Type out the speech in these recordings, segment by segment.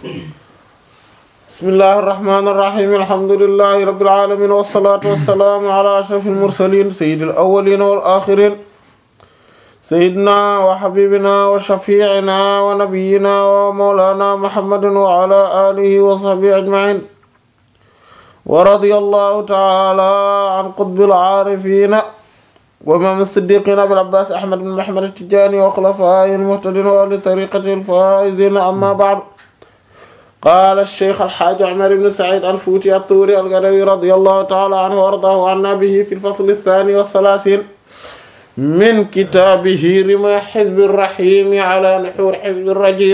bismillahi irrahmani irrahim alhamdulilahi rabbil alamin wassalatu wassalaamu ala ashrafil mursalin sayyidil awwalin wal akhirin sayyidina wa habibina wa shafi'ina wa nabiyyina wa mawlana muhammadin wa ala alihi wa sahbihi ajma'in wa radiyallahu ta'ala an qutbil aarifina wa imam as-siddiqin abil abbas ahmad bin muhammad at-tijani wa khulafa'il muhtadin wa ahli tariqatil faizin amma ba'du قال الشيخ الحاج عمر بن سعيد الفوتي الطوري القروي رضي الله تعالى عنه وارضاه عنا به في الفصل الثاني والثلاثين من كتابه رمى حزب الرحيم على نحور حزب الرجيم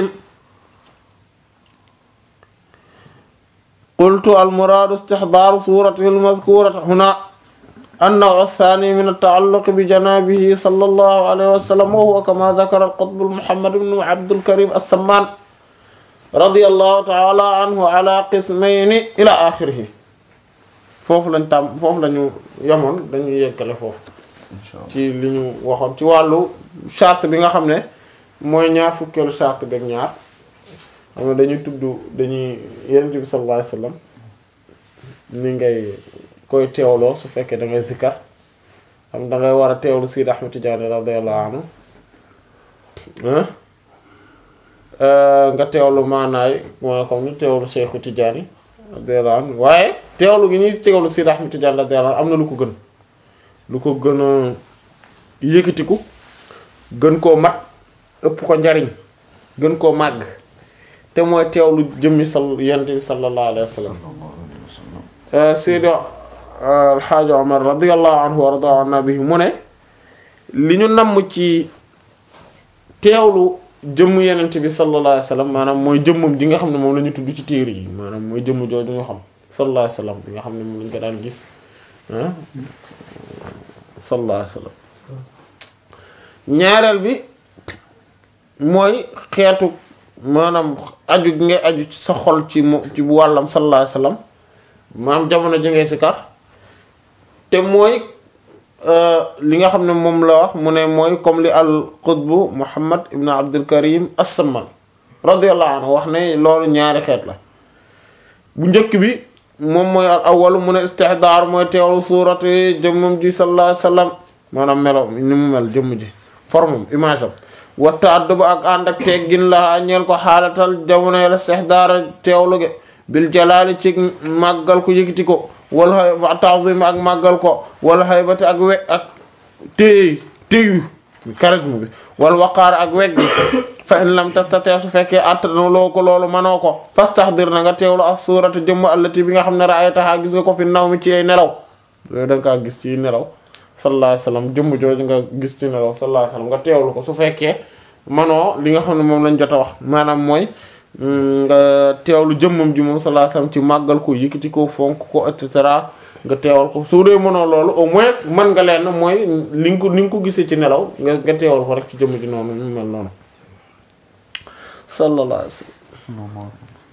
قلت المراد استحضار صورته المذكورة هنا النوع الثاني من التعلق بجنابه صلى الله عليه وسلم وهو كما ذكر القطب محمد بن عبد الكريم السمان radiyallahu taala anhu ala qismayni ila axirihi foofu lañ tam foofu lañu yemoon dañuy yeggale foofu ci li ñu waxoon ci wàllu charte bi nga xam ne mooy ñaar fukkeelu charte beeg ñaar xam ne dañuy tudd dañuy yenent bi sallallahu alayhi wasallam ni ngay koy teewloo su fekkee da ngay zikkar xam da ngay war a teewlu Sidi Ahmad Tidiane radiyallahu anhu nga teewlu maanaay moo comme ni teewlu Seexu Tijaani radiyallahu anhu waaye teewlu gi ñuy teewlu Seydi Ahmad Tijaani radiyallahu anhu am na lu ko gën lu ko gën a yëkkatiku gën koo mat ëpp ko njariñ gën koo màgg te mooy teewlu jëmmi sal yonent bi sallallahu alayhi wa sallam Seydi Alxaaji Omar radiyallahu anhu wa radiya anna bihi mu ne li ñu namm ci teewlu jëmm yenent bi sallallahu alayhi wasallam maanaam mooy jëmmam ji nga xam ne moom la ñu tudd ci téere yi maanaam mooy jëmm jooju ñu xam sallallahu alayhi wasallam bi nga xam ne moom lañu ko daan gis ah sallallahu alayhi wasallam ñaareel bi mooy xeetu maanaam aju gi ngay aju ci sa xol ci mo ci wàllam sallallahu alayhi wasallam maanaam jamono ji ngay sikar te mooy li nga xam ne moom la wax mu ne mooy comme li al qutbu muhammad ibn abdul karim as-samman radiyallahu anhu wax ne loolu ñaari xeet la bu njëkk bi moom mooy al awwal mu ne istihdaar mooy teewlu suurati jëmmam ji sallallahu alayhi wasallam maanaam melo ni mu mel jëmm ji formam image am watta adduba ak ànd ak teggin la ñeel ko xaalatal jamono la istihdaar teewlu ge bil jalaali ci màggal ko yëkkati ko wal hay ta'zim ak màggal ko wal haybati ak we ak téy téyu charisme bi wal waqaar ak weg gi fa in lam tastati su fekkee attana loo ko loolu manoo ko fastahdir na nga teewlu ak suuratu jëmm allati bi nga xam ne ra'aytaha gis nga ko fi naw mi ci ay nelaw yooyu da nga kaa gis ci nelaw sallallahu alayhi wasallam jëmm jooju nga gis ci nelaw sallallahu alayhi wasallam nga teewlu ko su fekkee manoo li nga xam ne moom lañ jot a wax maanaam mooy nga teewlu jëmmam ji moom sallallahu alayhi wasallam ci màggal ko yëkkati ko fonk ko et cetera nga teewal ko su dee mënoo loolu au moins mën nga leen mooy li nga ko li nga ko gisee ci nelaw nga nga teewal ko rek ci jëmm ji noonu mu mel noonu sallallahu alayhi wasallam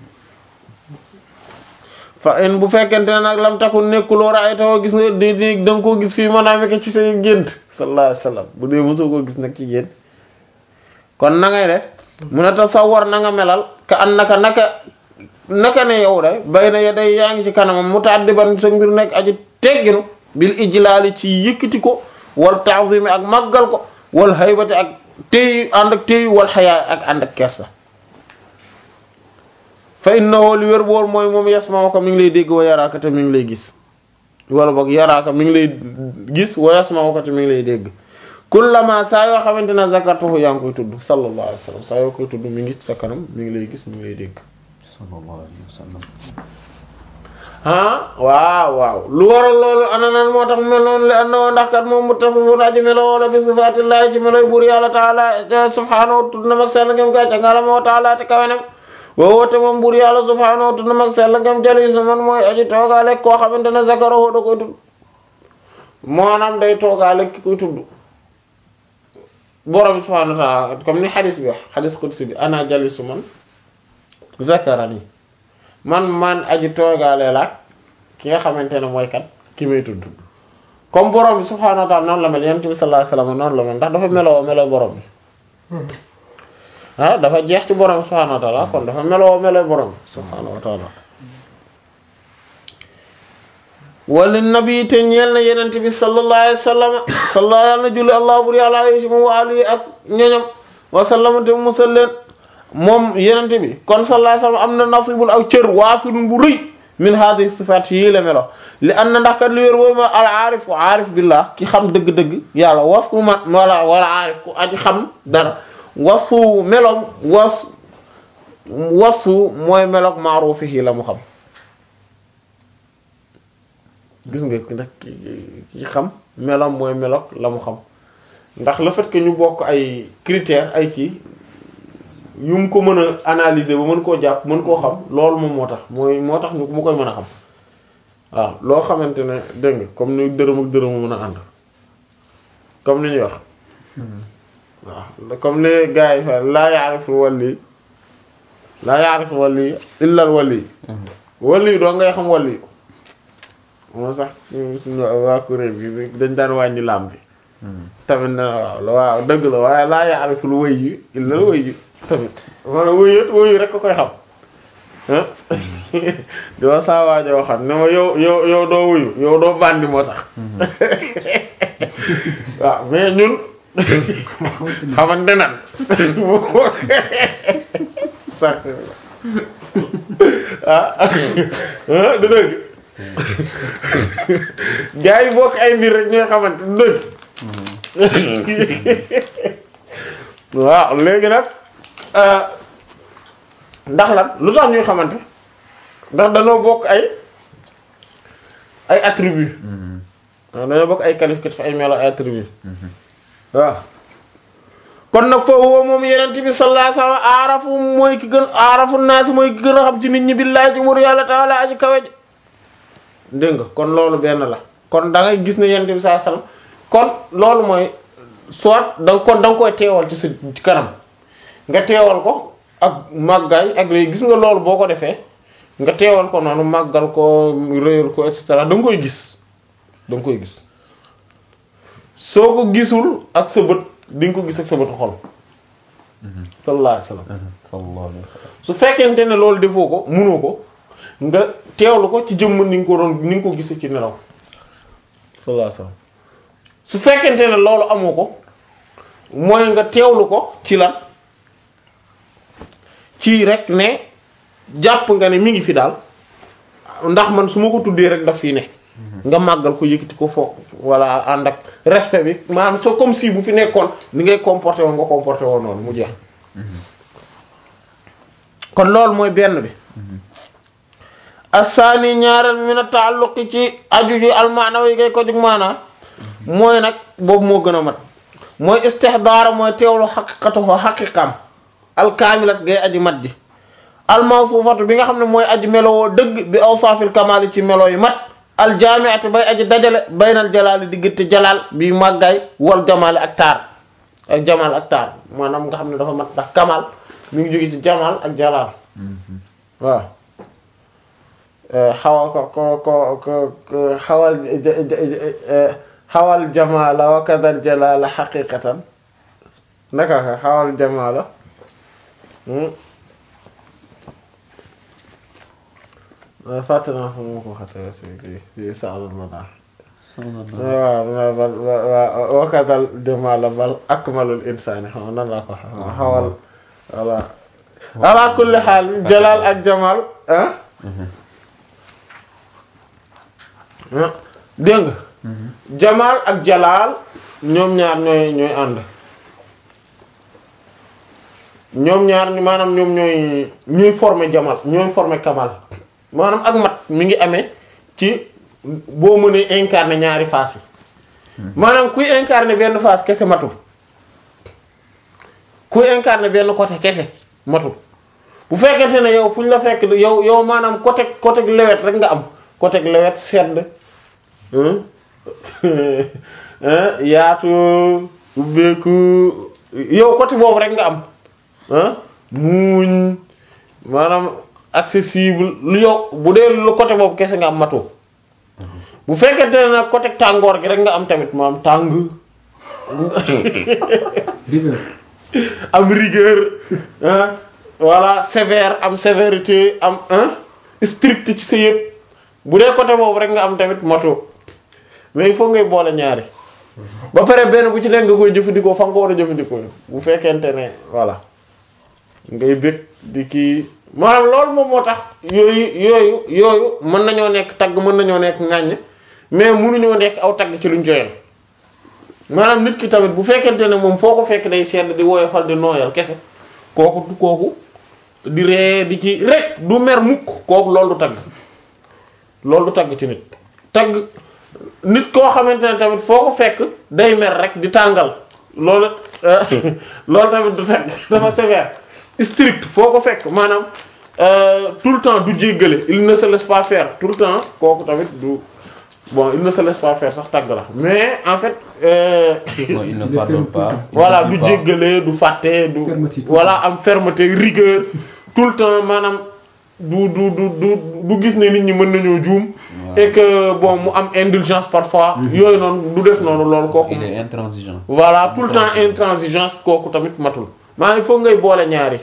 fa in bu fekkente ne nag lam takun nekkuloo ra'aytahu gis nga di di da nga koo gis fii maanaam ko ci say gént sallallahu alayhi wasallam bu dee mosoo koo gis nag ci gént kon na ngay def mu ne tasawwar na nga melal ka an naka naka naka ne yow de bay na ya day yaa ngi ci kanamam mutaaddiban sa mbir nekk aji tegginu bil ijlaali ci yëkkati ko wal ta'zimi ak màggal ko wal haybati ak téyu ànd ak téyu wal xayaa ak ànd ak kersa fa innahu li wér bool mooy moom yasma'u ko mi ngi lay dégg wa yaraaka te mi ngi lay gis wala boog yaraaka mi ngi lay gis wa yasma'u ko te mi ngi lay dégg kullama saa yoo xamante ne zakartuhu yaa ngi koy tudd sallallahu alayhi wa sallam saa yoo koy tudd mi ngi sa kanam mi ngi lay gis mi ngi lay dégg sallallahu alayhi wa sallam ah waaw waaw lu waral loolu ana nan moo tax mel noonu li anna ndax kat moom muttasifun aji melo wala bi sifaatillahi ci meloy buur yàlla taala subhaanahu tudd na mag sell ngam gàcce nga la moo taala te kawenam woo woote moom buur yàlla subhaanahu tudd na mag sell ngam jali su man mooy aji toogaale koo xamante ne zakarahu da koy tudd maanaam day toogaale ki koy tudd borom subhaanahu wa ta'ala comme ni xadis bi wax xadis qudsi bi ana jalisu man zakarani man man aji toogaale la ki nga xamante ne mooy kat ki may tudd comme borom bi subhaanahu wa ta'ala noonu la mel yonent bi sallallahu alayhi wasallam noonu la mel ndax dafa meloo meloo borom bi ah dafa jeex ci borom subhaanahu wa taala kon dafa meloo meloo borom subhaanahu wa taala wala nabi te ñeel na yenente bi sallallahu alayhi wa sallam sallallahu yàlla na julli allah bur yàlla alayhi wa alihi ak ñoñam wa sallama te musal leen moom yenente bi kon sallallahu alayhi wa sallam am na nasibul aw cër waafirun bu rëy min hadhihi sifaat yii la melo li an na ndax kat li wér wooyu ma al aarif aarif billah ki xam dëgg-dëgg yàlla wasfu ma wala wala aarif ku aji xam dara wasfu meloom was wasfu mooy meloog maaruufihi la mu xam gis nga ndax ki ki xam meloom mooy meloog la mu xam ndax le fait que ñu bokk ay critères ay kii yu mu ko mën a analyser ba mën koo jàpp mën koo xam loolu moom moo tax mooy moo tax ñu mu koy mën a xam waaw loo xamante ne dégg nga comme ni dërëm ak dërëm mën a ànd comme ni ñuy wax waaw comme ni gars yi fa laa yaarifu wali laa yaarifu wali illal wali wali doo ngay xam wali moo sax suñu waa kuréel bi dañ daan wàññi laam bi tamit na waaw la waaw dëgg la waaye laa yaarifu lu wëy yi illal wëy yi tamit maanaam wëyat wëyu rek ko koy xam ah di wax saa waajo waxat ne ma yow yow yow doo wuyu yow doo bandi moo tax waaw mais ñun xamante nan sax ah du dëgg gars yi bokk ay mbir rek ñooy xamante du dëgg waaw léegi nag ndax lan lu tax ñuy xamante ndax dañoo bokk ay ay attribut waaw dañoo bokk ay qualificatif ay melo ay attribut waaw kon nag foofu woo moom yenent bi sallallahu alayhi wasallam aarafu mooy ki gën aarafu naasi mooy ki gën a xam ci nit ñi billaahi ci wër yàlla taala aji kawe ji dégg nga kon loolu benn la kon da ngay gis ne yenent bi sallallahu alayhi wasallam kon loolu mooy soit da kon da nga koy teewal ci sa ci kanam nga teewal ko ak màggaay ak léegi gis nga loolu boo ko defee nga teewal ko noonu màggal ko réyal ko et cetera da nga koy gis da nga koy gis soo ko gisul ak sa bët di nga ko gis ak sa bëtu xol sallallahu alayhi wasallam sallallahu alayhi wa sallam su fekkente ne loolu defoo ko munoo ko nga teewlu ko ci jëmm ni nga ko doon ni nga ko gisee ci nelaw sallallahu alayhi wasallam su fekkente ne loolu amoo ko mooy nga teewlu ko ci lan ci rek ne jàpp nga ne mi ngi fi daal ndax man su ma ko tuddee rek daf fii ne nga màggal ko yëkkati ko fo walla ànd ak respect bi maanaam soo comme si bu fi nekkoon ni ngay comporté woon nga comporté woon noonu mu jeex kon loolu mooy benn bi assaani ñaareel bi min a taalluqi ci aju ji almaana yi ngay ko jug maanaa mooy nag boobu moo gën a mat mooy istihdaara mooy teewlu xaqiqatuhu xaqiqam alkaamilat ngay aji mat ji almawsuufatu bi nga xam ne mooy aji melowoo dëgg bi awsaafil kamaali ci melo yu mat aljaamiati bay aji dajale baynal jalaali diggante jalaal bi màggaay wal jamaali ak taar ak jamaal ak taar maanaam nga xam ne dafa mat ndax kamal mi ngi jóge ci jamaal ak jalaal waaw xawa ko ko ko ko xawal xawal jamaala wa kadal jalaala xaqiqatan naka ka xawal jamaala fàtte naa fa mu ko xatee si kii si saalul ma naa waaw bal waaw wa kadal jamaala bal akmalul insaani xaw nan laa ko xawal voilà ala kulli xaal jalaal ak jamaal ah dégg nga jamaal ak jalaal ñoom ñaar ñooy ñooy ànd ñoom ñaar maanaam ñoom ñooy ñooy former jamaal ñooy former kamal maanaam ak mat mi ngi amee ci boo mënee incarner ñaari face yi maanaam kuy incarner benn face kese matul kuy incarner benn côté kese matul bu fekkente ne yow fu ñu la fekk yow yow maanaam côté côté lewet rek nga am côté lewet sedd yaatu ubbeeku yow côté boobu rek nga am muuñ maanaam accessible lu yow bu dee lu côté boobu kese nga am matu bu fekkente ne nag côté tàngoor gi rek nga am tamit maanaam tàng am rigueur ah voilà sévère am sévérité am ah strict ci sa yëpp bu dee côté boobu rek nga am tamit moto mais il faut ngay boole ñaari ba pare benn bu ci nekk nga koy jëfandikoo fa nga ko war a jëfandikoo bu fekkente ne voilà ngay bëgg di kii maanaam loolu moom moo tax yooyu yooyu yooyu mën nañoo nekk tagg mën nañoo nekk ŋàññ mais mënuñoo nekk aw tagg ci luñ joyal maanaam nit ki tamit bu fekkente ne moom foo ko fekk day sedd di woyofal di nooyal kese kooku du kooku di ree di ci rek du mer mukk kooku loolu du tagg loolu du tagg ci nit tagg nit koo xamante ne tamit foo ko fekk day mer rek di tàngal loolu loolu tamit du tagg dafa sévère strict foo ko fekk maanaam euh, tout le temps du jéggale il ne se laisse pas faire tout le temps kooku tamit du bon il ne se laisse pas faire sax tagg la mais en fait euh, Bon, il ne pardonne pas. il voilà n'oublie du pas. jéggale du fàtte du Fermeté, tout voilà am fermeté rigueur tout le temps maanaam du du du du du gis ne nit ñi mën nañoo juum et que bon mu am indulgence parfois yooyu noonu du def noonu loolu kooku Il est intransigeant. voilà tout le temps Intransigeant. intransigeance kooku tamit matul maa il faut ngay boole ñaari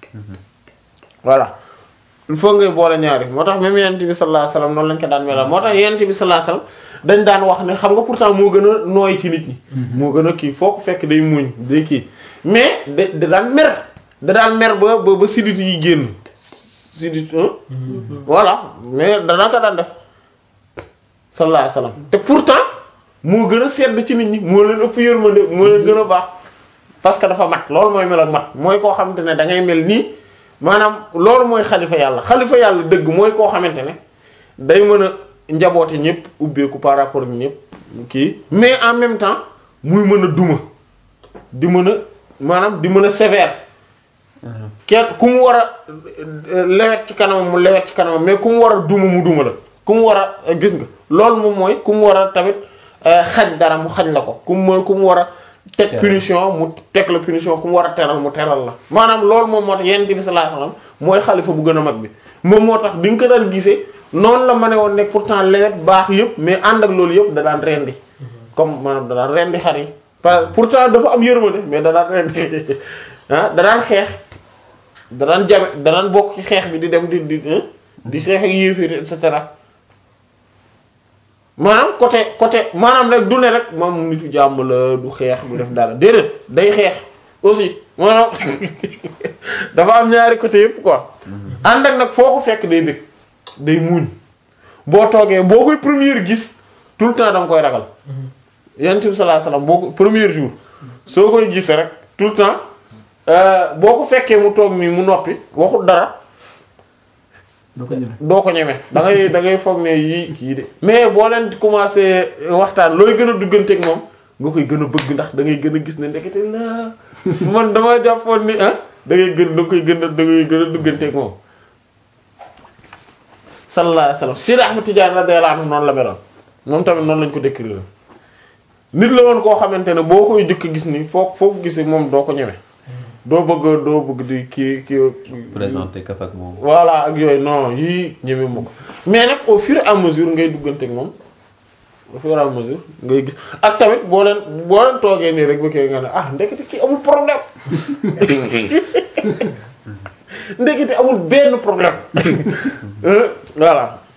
voilà il faut ngay boole ñaari moo tax même yent bi sallallahu alayhi wasallam noonu lañ ko daan melal moo tax yent bi sallallahu alayhi wasallam dañ daan wax ne xam nga pourtant moo gën a nooy ci nit ñi moo gën a kii foo ko fekk day muñ day kii mais da da daan mer da daan mer ba ba ba sidit yi génn sidit hein voilà mais dana ko daan def sallallahu alayhi wasallam te pourtant moo gën a sedd ci nit ñi moo leen ëpp yërmande moo leen gën a baax parce que dafa mat loolu mooy mel ak mat mooy koo xamante ne da ngay mel nii maanaam loolu mooy xalifa yàlla xalifa yàlla dëgg mooy koo xamante ne day mën a njaboote ñëpp ubbeeku par rapport ak ñëpp kii mais en même temps muy mën a duma di mën a maanaam di mën a sévère kenn ku mu war a euh, lewet ci kanamam mu lewet ci kanamam mais ku mu war a duma mu duma la ku mu war a euh, gis nga loolu moom mooy ku mu war a tamit euh, xañ dara mu xañ la ko ku mu ku mu war a teg Teral. punition mu teg la punition ku mu war a teral mu teral la maanaam loolu moom moo tax yonent bi sallallahu alayhi wasallam mooy xalifa bu gën a mag bi moom moo tax di nga ko daan gisee noonu la ma ne woon nekk pourtant lewet baax yëpp mais ànd ak loolu yëpp da daan rendi comme maanaam da daan rendi xar yi par pourtant dafa am yërmande mais da daan rendi ah da daan xeex da daan jame da daan bokk ci xeex bi di dem di di hein, di xeex ak yéeféer et cetera maanaam côté côté maanaam rek du ne rek moom nitu jàmm la du xeex du def dara déedéet day xeex aussi maanaam dafa am ñaari côté yëpp quoi ànd ak nag foo ko fekk day bëgg day muuñ boo toogee boo koy première gis tout le temps da nga koy ragal yonent bi sallallahu alayhi wasallam boo ko premier jour soo koy gis rek tout le temps euh, boo ko fekkee mu toog nii mu noppi waxul dara doo ko ñeme doo ko ñeme da ngay da ngay foog ne yii kii de mais boo leen commencé waxtaan looy gën a dugganteeg moom nga koy gën a bëgg ndax da ngay gën a gis ne ndekete la man dama jàppoon ni ah da ngay gën da koy gën a da ngay gën a dugganteeg moom. sallallahu alayhi wasallam Sidi Ahmad Tidiane radiyallahu anhu noonu la meloon moom tamit noonu lañ ko décrire nit la woon koo xamante ne boo koy jëkk gis ni foo foo ko gisee moom doo ko ñeme doo bëgg doo bëgg di kii kii. Présenté kaf ak moom. voilà ak yooyu non yii ñeme ma ko mais nag au fur et à mesure ngay duggante ak moom au fur et à mesure ngay gis ak tamit boo leen boo leen toogee nii rek ba kii nga ne ah ndekete kii amul problème ndekete amul benn problème voilà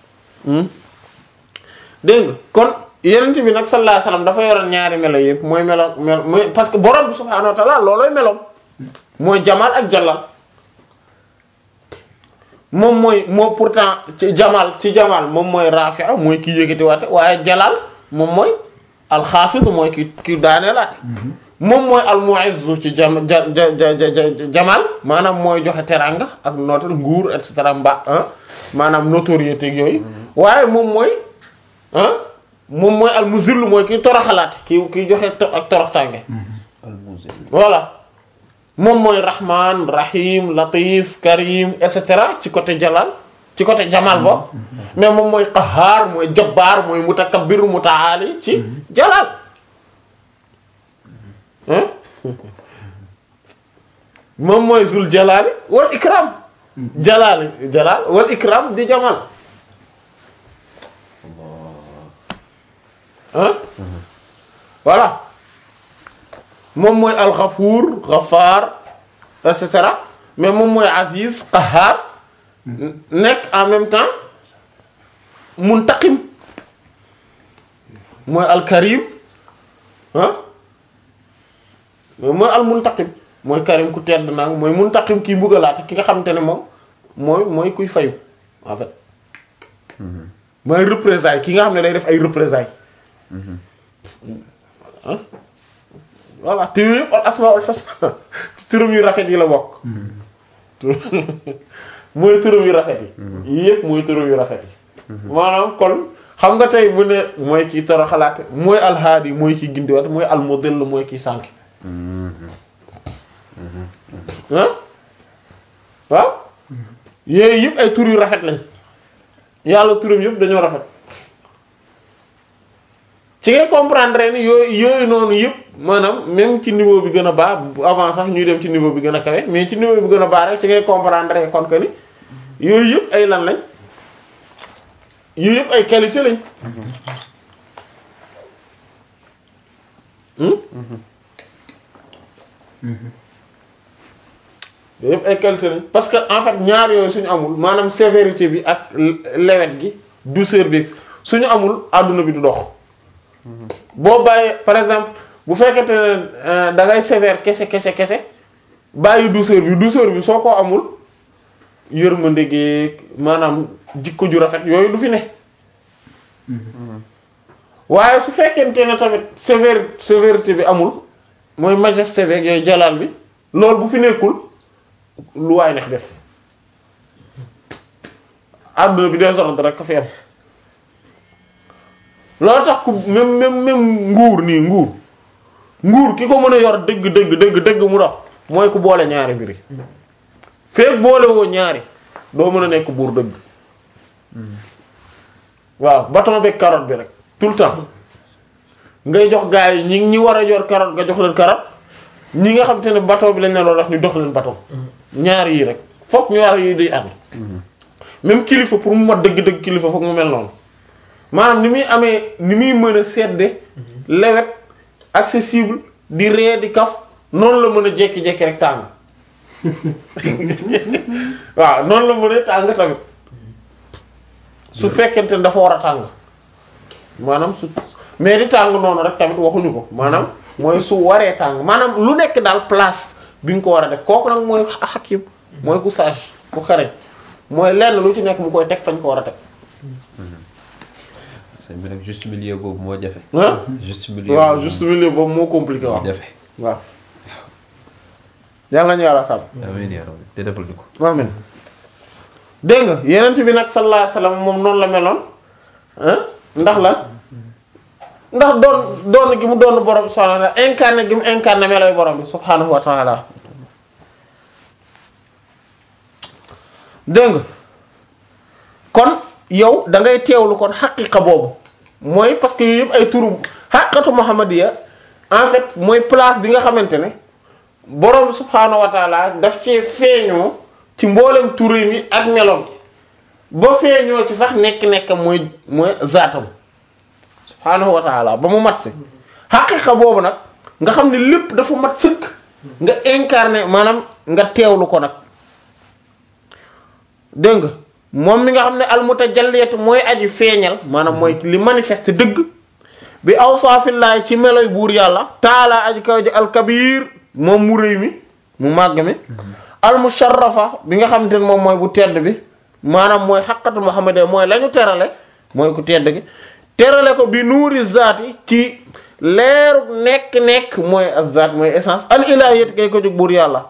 dégg nga kon yenent bi nag sallallahu alayhi wasallam dafa yoroon ñaari melo yëpp mooy melo melo mooy parce que borom bi subhaanahu wa ta'ala loolooy meloom mooy jamal ak jalal moom mooy moo pourtant ci jamal ci jamal moom mooy rafi'a mooy ki yëkkati waate waaye jalal moom mooy alxaafid mooy ki ki daaneelaate moom mooy almu'izzu ci jam ja ja ja ja jamal maanaam mooy joxe teranga ak nootal nguur et cetera mba maanaam notoriété ak yooyu waaye moom mooy ah moom mooy almuzillu mooy ki toroxalaate ki ki joxe to- ak toroxtaange Al-Muzil. voilà moom mooy rahman rahim latif karim et cetera ci côté jalal ci côté jamal bo mais moom mooy qahaar mooy jabbaar mooy mutakabbir mutaali ci jalal hein moom mooy zul jalali wal ikram jalali jalal wal ikram di jamal hein voilà moom mooy alxafuur xafaar et cetera mais moom mooy aziz qahaar nekk en même temps muntaqim mooy alkarim ah mooy al muntaqim mooy karim ku tedd nag mooy muntaqim kii mbugalaate ki nga xamante ne moom mooy mooy kuy fayu en fait mooy représailles ki nga xam ne day def ay représailles ah voilà te yooyu yëpp al asmaul husna ci turam yu rafet yi la bokk mooy turam yu rafet yi yii yëpp mooy turam yu rafet yi maanaam kon xam nga tey bu ne mooy kii toro xalaate mooy alhaadi mooy kii gindiwaat mooy almudil mooy kii sànk ah waaw yooyu yëpp ay tur yu rafet lañ yàlla turam yëpp dañoo rafet ci ngay comprendre ni yooyu yooyu noonu yëpp maanaam même ci niveau bi gën a baax avant sax ñuy dem ci niveau bi gën a kawe mais ci niveau bi gën a baax rek ci ngay comprendre kon que ni yooyu yëpp ay lan lañ yooyu yëpp ay qualité lañ hmm yooyu yëpp ay qualité lañ parce que en fait ñaar yooyu suñu amul maanaam sévérité bi ak lewet gi douceur bi suñu amul àdduna bi du dox boo bàyyee par exemple bu fekkente ne da ngay sévère kese kese kese bàyyi douceur bi douceur bi soo ko amul yërmande gi maanaam jikko ju rafet yooyu du fi ne waaye su fekkente ne tamit sévère sévérité bi amul mooy majesté beeg yooyu jalaal bi loolu bu fi nekkul lu waay neex def àdduna bi désordre rek ka fi am loolu tax ku même même même nguur nii nguur nguur ki ko mën a yor dëgg dëgg dëgg dëgg mu dox mooy ku boole ñaari mbiri feek boole woo ñaari doo mën a nekk buur dëgg waaw bâton beeg carotte bi rek tout le temps ngay jox gars yi ñi ñi war a yor carotte nga jox leen carotte ñi nga xam te ne bâton bi lañ ne loolu wax ñu dox leen bâton ñaar yii rek fokk ñaar yi day ànd même kilifa pour mu mat dëgg-dëgg kilifa fokk mu mel noonu maanaam ni muy amee ni muy mën a sedde lewet accessible di ree di kaf noonu la mën a jekki-jekki rek tàng waaw noonu la mën a tàng tamit su fekkente ne dafa war a tàng maanaam su mais di tàng noonu rek tamit waxuñu ko maanaam mooy su waree tàng maanaam lu nekk daal place bi nga ko war a def kooku nag mooy xakim mooy ku sage ku xareñ mooy lenn lu ci nekk mu koy teg fañ ko war a teg sëñ bi nag juste milieu boobu moo jafe. ah juste milieu waaw boobu juste milieu boobu moo compliqué moo waaw jafe. waaw yàlla nañu yàlla sàmm amiin yaa rabbi te defal di ko. amin dégg nga yenent bi nag sallallahu alayhi wasallam moom noonu la meloon ah ndax la ndax doon doon gi mu doon borom bi subhanahu wa ta'ala incarné gi mu incarné meloy borom bi subhanahu wa ta'ala dégg nga kon yow da ngay teewlu kon xaqiqa boobu mooy parce que yooyu yëpp ay turu xaqatu muhammadiya en fait mooy place bi nga xamante ne borom bi subhaanahu wa taala daf cee feeñoo ci mboolem turam yi ak meloom ba feeñoo ci sax nekk-nekk mooy mooy zaatam subhaanahu wa taala ba mu mat si xaqiqa boobu nag nga xam ne lépp dafa mat sëkk nga incarné maanaam nga teewlu ko nag dégg nga moom mi nga xam ne almutajalliyatu mooy aji feeñal maanaam mooy li manifeste dëgg bi awsaafillahi ci meloy buur yàlla taala aji kaw ji alkabir moom mu rëy mi mu màgg mi almusharrafa bi nga xamante ne moom mooy bu tedd bi maanaam mooy xaqatu muhammad mooy la ñu terale mooy ku tedd gi terale ko bi nuuri zaati ci leeru nekk-nekk mooy azzaat mooy essence al ilahiyat kay ko jóg buur yàlla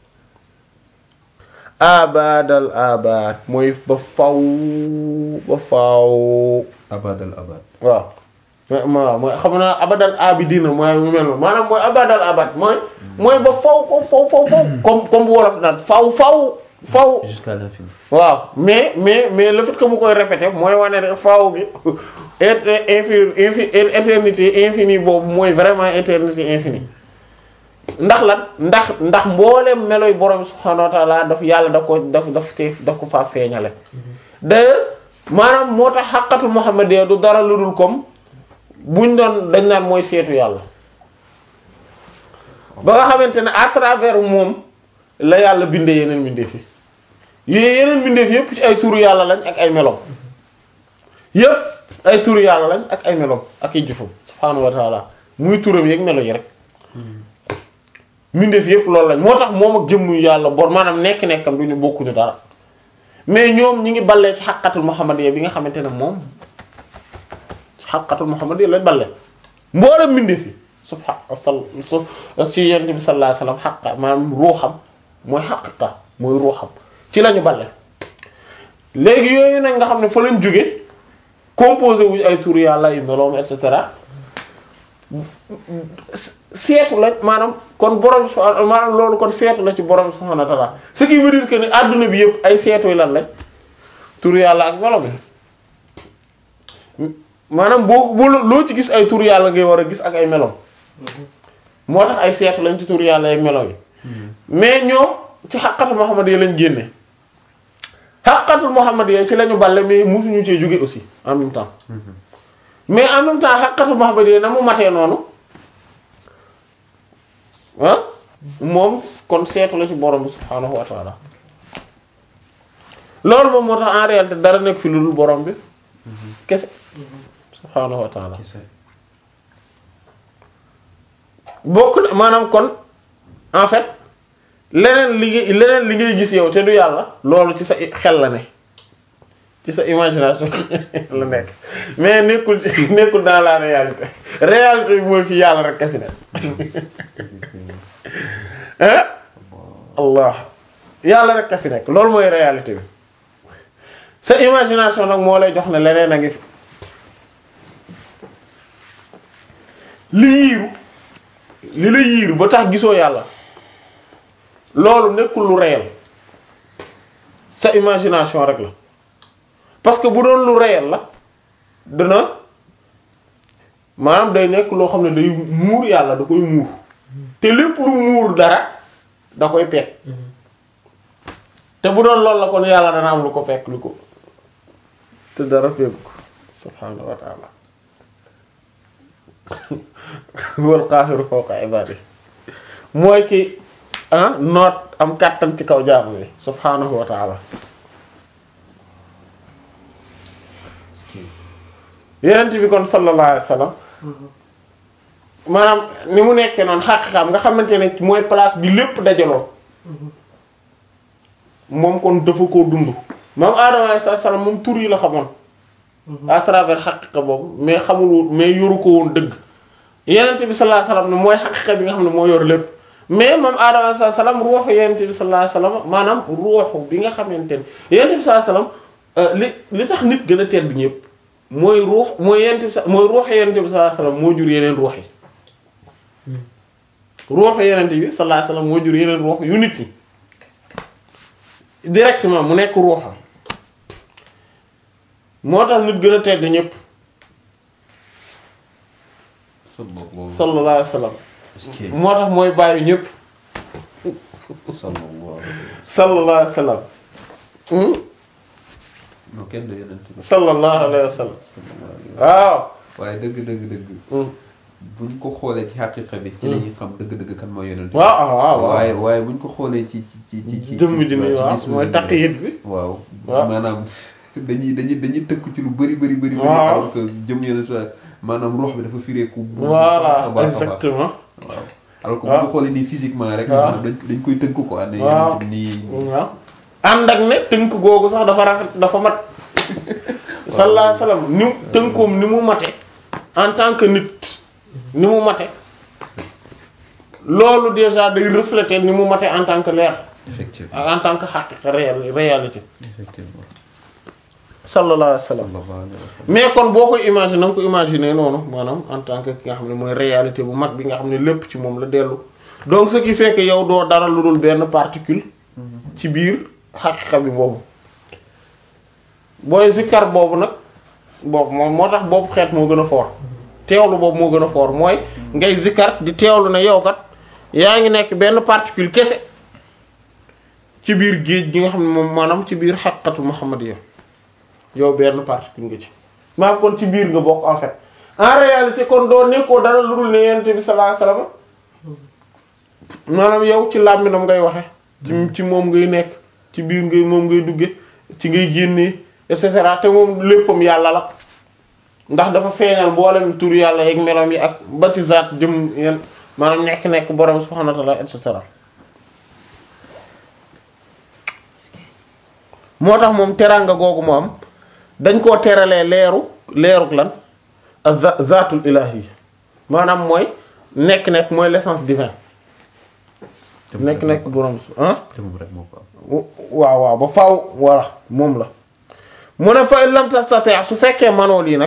abadal abad mooy ba faw ba faw abadal abad. waaw mais waaw mooy xam naa abadal abidina mooy mu mel noonu maanaam mooy abadal abad mooy mooy ba faw faw faw faw faw comme comme bu wolof naan faw faw faw jusqu'à l'infini. waaw mais mais mais le fait que mu koy répéter mooy wane ne faw gi et infini infi éternité infini boobu mooy vraiment éternité infinie ndax lan ndax ndax mboolem meloy borom subhanahu wa ta'ala daf yàlla da ko daf daf te daf ko faa feeñale d'ailleurs maanaam moo tax xaqatu muhammadiyya du dara lu dul comme buñ doon dañ naan mooy seetu yàlla ba nga xamante ne à travers moom la yàlla bindee yeneen mbindeef yi yooyu yeneen mbindeef yépp ci ay turu yàlla lañ ak ay melom yépp ay turu yàlla lañ ak ay melom ak ay jëfam subhaanahu wa taala muy turam yeeg melo yi rek mbindeef yépp loolu lañ moo tax moom ak jëmmu yàlla bor maanaam nekk-nekkam du ñu bokkuñu dara mais ñoom ñi ngi ballee ci xaqatul muhammadiyya bi nga xamante ne moom ci xaqatul muhammadiyya lañ balle mboolem mbindeef yi subha sal su ci yonent bi sallallahu alayhi wasallam xaqa maanaam ruuxam mooy xaqiqa mooy ruuxam ci lañu balle léegi yooyu nag nga xam ne fa lañ jóge composé wuñ ay tur yàlla yu meloom et cetera seetu la maanaam kon borom subhanahu maanaam loolu kon seetu la ci borom subhanahu wa ta'ala ce qui veut dire que ni adduna bi yëpp ay seetu yi lan lañ tur yàlla ak melo bi maanaam boo boo loo ci gis ay tur yàlla ngay war a gis ak ay melo moo tax ay seetu lañ ci tur yàlla ak melo yi mais ñoom ci xaqatul Muhammad yi lañ génne xaqatul Muhammad yi ci lañu balle mais musuñu cee jóge aussi en même temps mais en même temps xaqatul Muhammad yi na mu matee noonu ah moom kon seetu la ci borom bi subhaanahu wa taala loolu moom moo tax en réalité dara nekk fi lu dul borom bi kese subhaanahu wa taala Kese. bokk na maanaam kon en fait leneen li ngay leneen li ngay gis yow te du yàlla loolu ci sa i- xel la ne ci sa imagination la nekk mais nekkul ci nekkul dans la réalité réalité bi mooy fi yàlla rek ka fi ne hein allah yàlla rek ka fi nekk loolu mooy réalité bi sa imagination nag moo lay jox ne leneen a ngi fi li yiiru li la yiiru ba tax gisoo yàlla loolu nekkul lu réel sa imagination rek la parce que bu doon lu réel la dina maanaam day nekk loo xam ne day muur yàlla da koy muur te lépp lu muur dara da koy peeg te bu doon loolu la kon yàlla dana am lu ko fekk lu ko te dara fekk ko subhaanahu wa ta'ala wal qaahiru fawqa ibaadi mooy ki ah noot am kàttan ci kaw jaamu yi subhaanahu wa ta'ala yenent bi kon sallallahu alayhi wa sallam maanaam ni mu nekkee noonu xaqiqaam nga xamante ne mooy place bi lépp dajaloo moom kon dafa koo dund maam Adama alayhi salaam moom tur yi la xamoon à travers xaqiqa boobu mais xamul woon mais yoru ko woon dëgg yenent bi sallallahu alayhi wa sallam ne mooy xaqiqa bi nga xam ne moo yor lépp mais maam Adama alayhi salaam ruuxu yenent bi sallallahu alayhi wa sallam maanaam ruuxu bi nga xamante ne yenent bi sallallahu alayhi wa sallam li li tax nit gën a tedd ñëpp mooy ruux mooy yenent bi sa mooy ruuxu yenent bi sallallahu alayhi wa sallam moo jur yeneen ruux yi ruuxu yenent bi sallallahu alayhi wa sallam moo jur yeneen ruux yu nit ñi directement mu nekk ruuxam moo tax nit gën a tedd ñëpp sallallahu sallallahu alayhi wa sallam alayhi moo tax mooy bàyyi ñëpp sallallahu sallallahu alayhi wa sallam Hmm? non kenn du yeneen tur sallallahu alayhi wa sallam sallallahu alayhi wa sallam waaw waaye dëgg dëgg dëgg Hmm. buñ ko xoolee ci xaqiqa bi ci la ñuy xam dëgg-dëgg kan mooy yonent waaw ah waaw waaw waaye waaye buñ ko xoolee ci ci ci ci ci jëmm ji nii waaw gis mooy bi taqiyit bi waaw waaw. maanaam dañuy dañuy dañuy tëkk ci lu bari bari bari bari Waaw. alors que jëm yonent sa maanaam ruux bi dafa fireeku bu voilà baax a baax a baax. exactement waaw alors que bu waaw. ñu xoolee nii physiquement rek waaw. maanaam dañ dañ koy tënk ko ànd waaw yonent bi nii waaw ànd ak ne tënk googu sax dafa rafet dafa mat sallallahu alayhi wa sallam ni mu tënkoom ni mu mate en tant que nit ni mu mate loolu déjà day refléter ni mu mate en tant que leer effectivement ak en tant que xaqiqa réel réalité effectivement sallallahu alayhi wa sallam sallallahu alayhi wa sallam mais kon boo koy imaginer na nga ko imaginer noonu maanaam en tant que ki nga xam ne mooy réalité bu mag bi nga xam ne lépp ci moom la dellu donc ce qui fait que yow doo dara lu dul benn particule ci biir xaqiqa bi boobu booy zikkar boobu nag boobu moom moo tax boobu xeet moo gën a foor teewlu boobu moo gën a foor mooy ngay zikkar di teewlu ne yow kat yaa ngi nekk benn particule kese ci biir géej gi nga xam ne moom maanaam ci biir xaqiqatu muhammadiyya yow benn particule nga ci maanaam kon ci biir nga bokk en fait en réalité kon doo nekkoo dara lu dul ne yonent bi sallallahu alayhi wasallam maanaam yow ci làmminam ngay waxe ci ci moom ngay nekk ci biir ngay moom ngay dugge ci ngay génnee et cetera te moom léppam yàlla la ndax dafa feeñal mboolem tur yàlla yeeg meloom yi ak ba ci zaat jëm yenn maanaam nekk-nekk borom subhanahu wa ta'ala et cetera moo tax moom teraanga googu mu am dañ koo teralee leeru leeruk lan ak za zaatul ilahi maanaam mooy nekk-nekk mooy l'essence divin nekk-nekk borom su ah te moom rek moo ko am. waaw waaw ba faaw voilà moom la mu ne fa in lam tastati' su fekkee manoo lii nag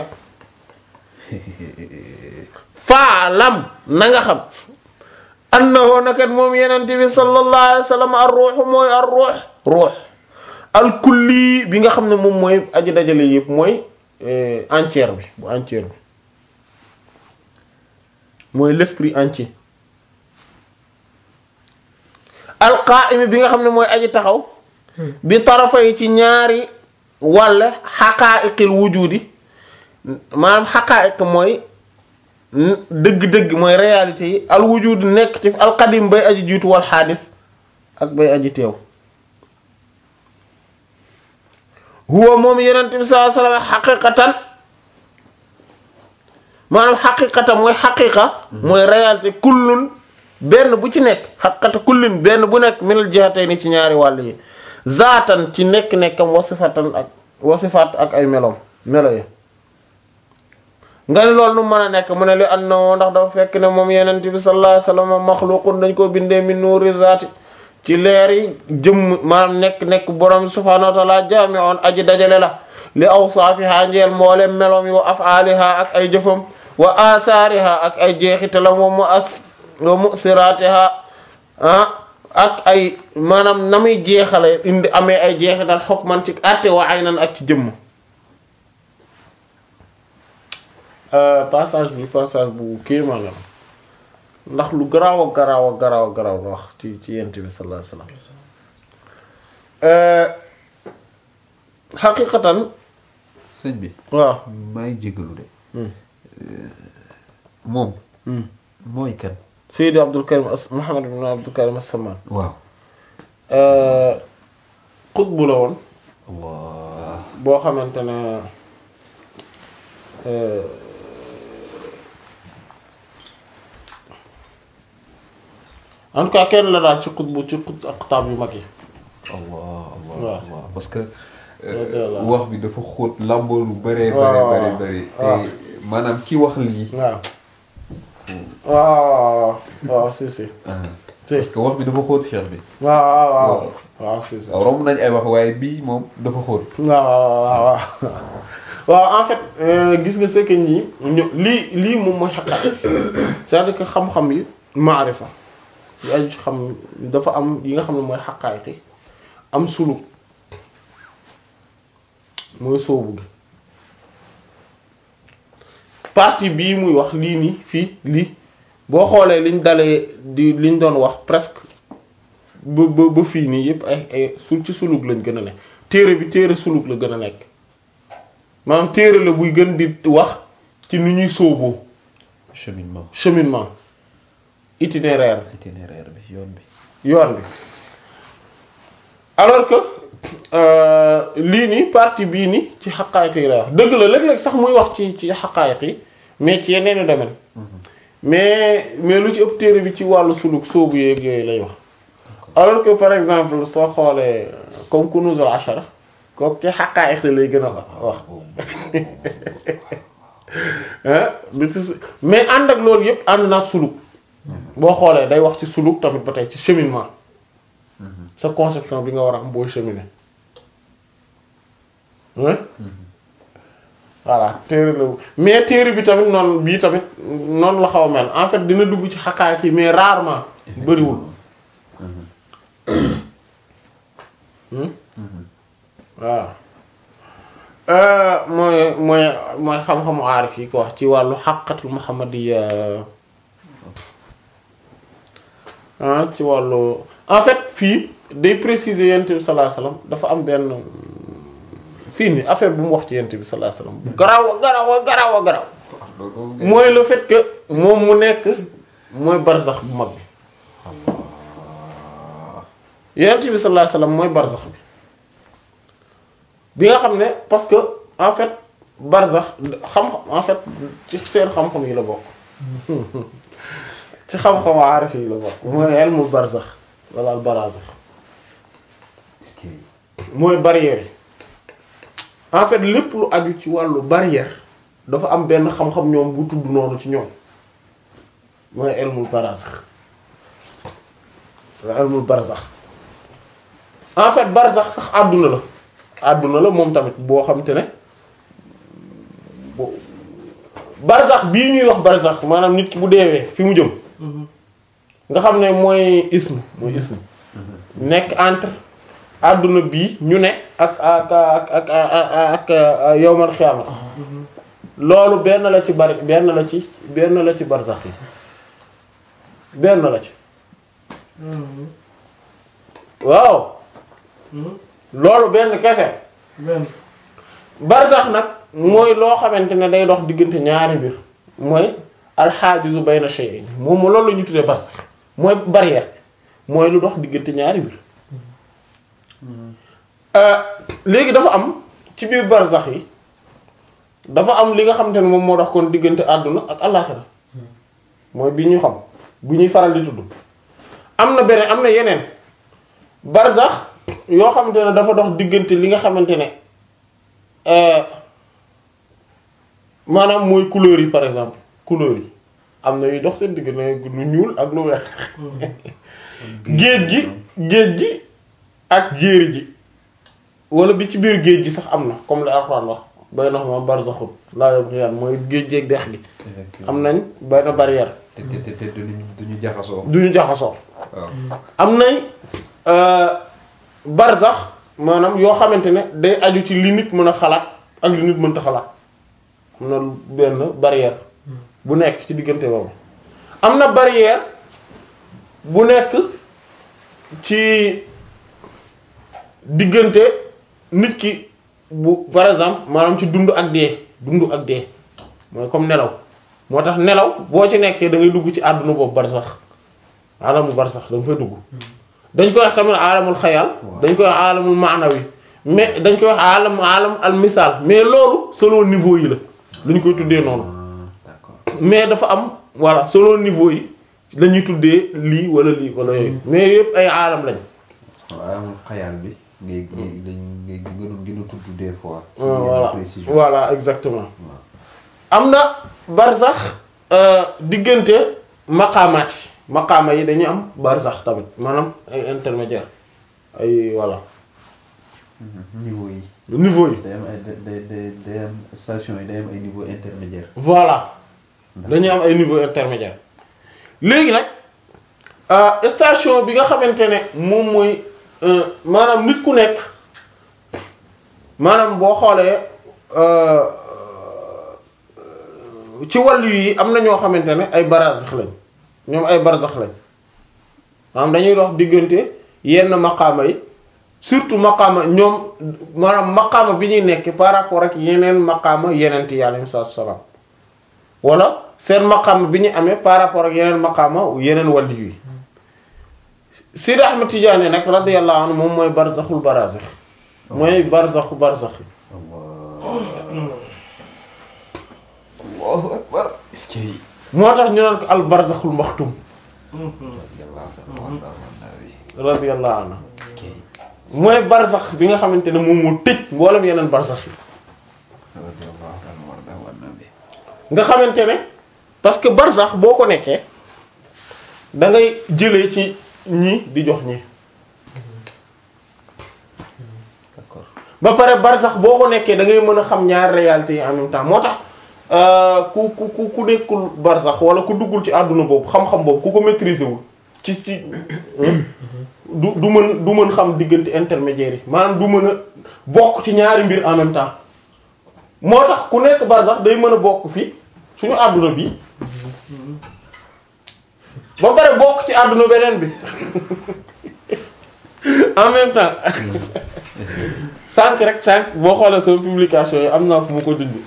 faalam na nga xam annahu nakat moom yenente bi sallallahu alayhi wa sallam ar ruux mooy ar ruux ruux al kulli bi nga xam ne moom mooy aji dajale yëpp mooy entière bi bu entière bi mooy l'esprit entier al qaa'im bi nga xam ne mooy aji taxaw bi tarafa yi ci ñaari wàll xaqaa'iqil wujudi maanaam xaqaa'iq mooy dëgg-dëgg mooy réalité yi al wujud nekk ci al qadim bay aji jiitu wal xaadis ak bay aji teew huwa moom yenent bi sallallahu alayhi wasallam xaqiqatan maanaam xaqiqatan mooy xaqiqa mooy réalité kullun benn bu ci nekk xaqiqata kullun benn bu nekk minal jihatayni ci ñaari wàll yi zaatan ci nekk-nekkam wasifatan ak wasifaat ak ay meloom melo yi nga ne loolu nu mën a nekk mu ne li annahu ndax dafa fekk ne moom yenent bi sallallahu alayhi wasallam maxluqun dañ ko bindee min nuuri zaati ci leer yi jëmm maanaam nekk nekk borom subhaanahu wa ta'ala jaami'un aji dajale la li awsaafiha njeel mboolem meloom yi wa af'aaliha ak ay jëfam wa asaariha ak ay jeexitalam wa mu'as wa mu'siraatiha ah ak ay maanaam na muy jeexale indi amee ay jeexital hukman ci àtte wa aynan ak ci jëmm passage bi passage bu kéemaan la ndax lu garaaw a garaaw a garaaw a garaaw la wax ci ci yent bi sallallahu alayhi wasallam xaqiqatan sëñ bi waaw maa ngi jégalu de. moom. mooy kan. Seydi Abdul Karim as Muhammad ibn Abdul Karim as-Samman waaw. xutbu la woon Allah. boo xamante ne en tout cas kenn la daal ci xutbu ci xut aqtaab yu mag yi Allah Allah waaw. Allah parce que. Radiyallahu anhu. wax bi dafa xóot lamboo lu bëree. waaw bëree bëri bëri. waaw. te maanaam ki wax lii. waaw waaw waaw si si ah, si parce que wax bi dafa xóot cheikh bi. waaw waaw waaw waaw. waaw si si waaw romb nañ ay wax waaye bii moom dafa xóot. waaw waaw waaw waaw waaw en fait euh, gis nga c'est que ñii ñu lii lii moom mooy xaqaat c'est-à-dire que xam-xam yi maarifa yi aju ci xam dafa am yi nga xam ne mooy xaqaayqi am suluk mooy soobu gi partie bii muy wax lii nii fii lii boo xoolee liñ dalee di liñ doon wax presque ba ba ba fii nii yépp ay ay sul ci suluk lañ gën a ne téere bi téere suluk la gën a nekk maanaam téere la buy gën di wax ci nu ñuy sooboo cheminement cheminement itinéraire itinéraire bi yoon bi. yoon bi alors que euh, lii nii partie bii nii ci xaqaayiq yi lay wax dëgg la léeg-léeg sax muy wax ci ci xaqaayiq yi mais ci yeneen domaine mais mais lu ci ëpp téere bi ci wàllu suluk soobu yeeg yooyu lay wax alors que par exemple soo xoolee comme Kunuzul Ashara kooku ci xaqaayiq yi lay gën a wax ah bi ci su- mais ànd ak loolu yëpp ànd naag suluk boo xoolee day wax ci suluk tamit ba tey ci cheminement sa conception bi nga war a am booy cheminer hein voilà téere la mais téere bi tamit noonu bii tamit noonu la xaw a mel en fait dina dugg ci xaqaay yi mais rarement bëriwul Hmm? waaw Euh, mooy mooy mooy xam-xamu aarif yi ko wax ci wàllu xaqatul muhammadiya ah ci wàllu en fait fii day préciser yent bi sallallahu alayhi wasallam dafa am benn fii nii affaire bu mu wax ci yent bi sallallahu alayhi wasallam bu garaaw a garaaw a garaaw a garaaw mooy le fait que moom mu nekk mooy barzax bu mag bi yonent bi sallallahu alayhi wasallam mooy barzax bi bi nga xam ne parce que en fait barzax xam en fait ci seen xam-xam yi la bokk ci xam-xamu aarif yi la bokk mooy ilmul barzax wala al barazax est-ce que mooy barrière yi en fait lépp lu aju ci wàllu barrière dafa am benn xam-xam ñoom bu tudd noonu ci ñoom mooy ilmul barzax wa ilmul barzax en fait barzax sax àdduna la àdduna la moom tamit boo xam te ne bo barzax bii ñuy wax barzax maanaam nit ki bu deewee fi mu jëm nga xam ne mooy ism mooy ism nekk entre àdduna bii ñu ne ak ak ak ak ak yowmal xiyaamati loolu benn la ci bari benn la ci benn la ci barzax yi benn la ci waaw loolu benn kese benn barzax nag mooy loo xamante ne day dox diggante ñaari mbir mooy alxaajizu bayna shay'ayn moom loolu la ñu tuddee barzax mooy barrière mooy lu dox diggante ñaari mbir léegi dafa am ci biir barzax yi dafa am li nga xamante ne moom moo dox kon diggante àdduna ak àllaaxira mooy bi ñu xam bu ñuy faral di tudd am na beneen am na yeneen barzax yoo xamante ne dafa dox diggante li nga xamante ne maanaam mooy couleur yi par exemple couleur yi am na yuy dox seen diggante lu ñuul ak lu weex géej gi géej gi ak jéeri ji wala bi ci biir géej gi sax am na comme li Alxuraan wax baynahuma barzaxun laa yabghiyaan mooy géej géej dex gi am nañ benn barrière te te te te duñu duñu jaxasoo. duñu jaxasoo waaw. am nañ barzax maanaam yoo xamante ne day aju ci li nit mën a xalaat ak li nit mënta xalaat am na benn barrière bu nekk ci diggante boobu am na barrière bu nekk ci diggante nit ki bu par exemple maanaam ci dund ak dee dund ak dee mooy comme nelaw moo tax nelaw boo ci nekkee da ngay dugg ci àdduna boobu barsax alamu barsax da nga fay dugg dañ koy wax tamit alamul xayal dañ koy wax alamul maanawi mais dañ koy wax alam alam al misaal mais loolu selon niveau yi la lu ñu koy tuddee noonu d'accord. mais dafa am voilà selon niveau yi la ñuy tuddee lii wala lii wala yooyu mais yëpp ay aalam lañ waaw amul xayaal bi ngay ngay dañ ngay gënoon gën a tudd des fois. ci voilà yenn précision. voilà exactement waaw. am na barsax diggante maqaamaat yi maqaama yi dañuy am barsax tamit maanaam ay intermédiaire ay voilà niveau yi. niveau yi day am ay day day day am station yi day am ay niveau intermédiaire. voilà dañuy am ay niveau intermédiaire léegi nag station bi nga xamante ne moom mooy maanaam nit ku nekk maanaam boo xoolee ci wàllu yi am na ñoo xamante ne ay barzax lañ ñoom ay barzax lañ maanaam dañuy dox diggante yenn maqaama yi surtout maqaama ñoom maanaam maqaama bi ñuy nekk par rapport ak yeneen maqaama yeneen ti yàlla salaatu salaam wala seen maqaama bi ñu amee par rapport ak yeneen maqaama yeneen wàllu yi Sidi Ahmed Tidiane nag radiyallahu anhu moom mooy barzaxul barazax mooy barzaxu barzax yi Allahu akbar. est-ce que. moo tax ñu naan ko al barzaxul maxtum radiyallahu ta'ala anhu wa radiyallahu anhu est-ce que. mooy barzax bi nga xamante ne moom moo tëj mboolem yeneen barzax yi radiyallahu ta'ala wa nabi. nga xamante ne parce que barzax boo ko nekkee da ngay jëlee ci ñi di jox ñi d'accord. ba pare barzax boo ko nekkee da ngay mën a xam ñaari réalités yi en même temps moo tax ku ku ku ku nekkul barzax wala ku duggul ci àdduna boobu xam-xam boobu ku ko maîtriser wul ci ci du du mën du mën xam diggante intermédiaire yi maanaam du mën a bokk ci ñaari mbir en même temps moo tax ku nekk barzax day mën a bokk fii suñu àdduna bi ba pare bokk ci àdduna beneen bi en même temps sànq rek sànq boo xoolee sama publication yi am naa fu mu ko dund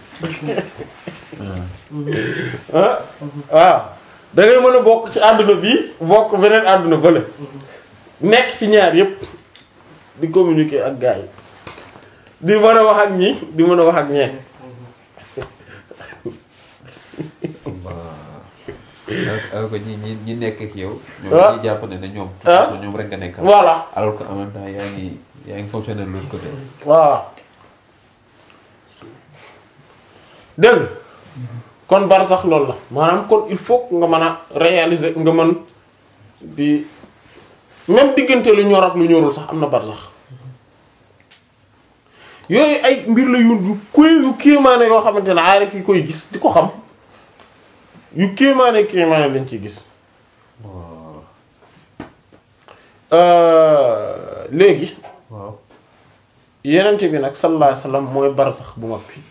ah waaw da ngay mën a bokk ci àdduna bi bokk beneen àdduna bële nekk ci ñaar yépp di communiquer ak gars yi di mën a wax ak ñi di mën a wax ak ñee alors alors que ñi ñi ñi nekk ak yow. ñoom Ah. dañuy jàpp ne ne ñoom. de toute Ah. façon ñoom rek nga nekkal. voilà alors que en même temps yaa ngi yaa ngi fonctionner de l'autre côté. voilà dégg nga kon bar sax loolu la maanaam kon il faut que nga mën a réaliser nga mën di même diggante lu ñor ak lu ñorul sax am na bar sax yooyu ay mbir la yu yu kuy yu kéemaane yoo xamante ne aarif yi koy gis di ko xam yu kéemaane kéemaane lañ ciy gis waaw Euh, léegi waaw. yenente bi nag sallallahu alayhi wasallam mooy barsax bu mag bi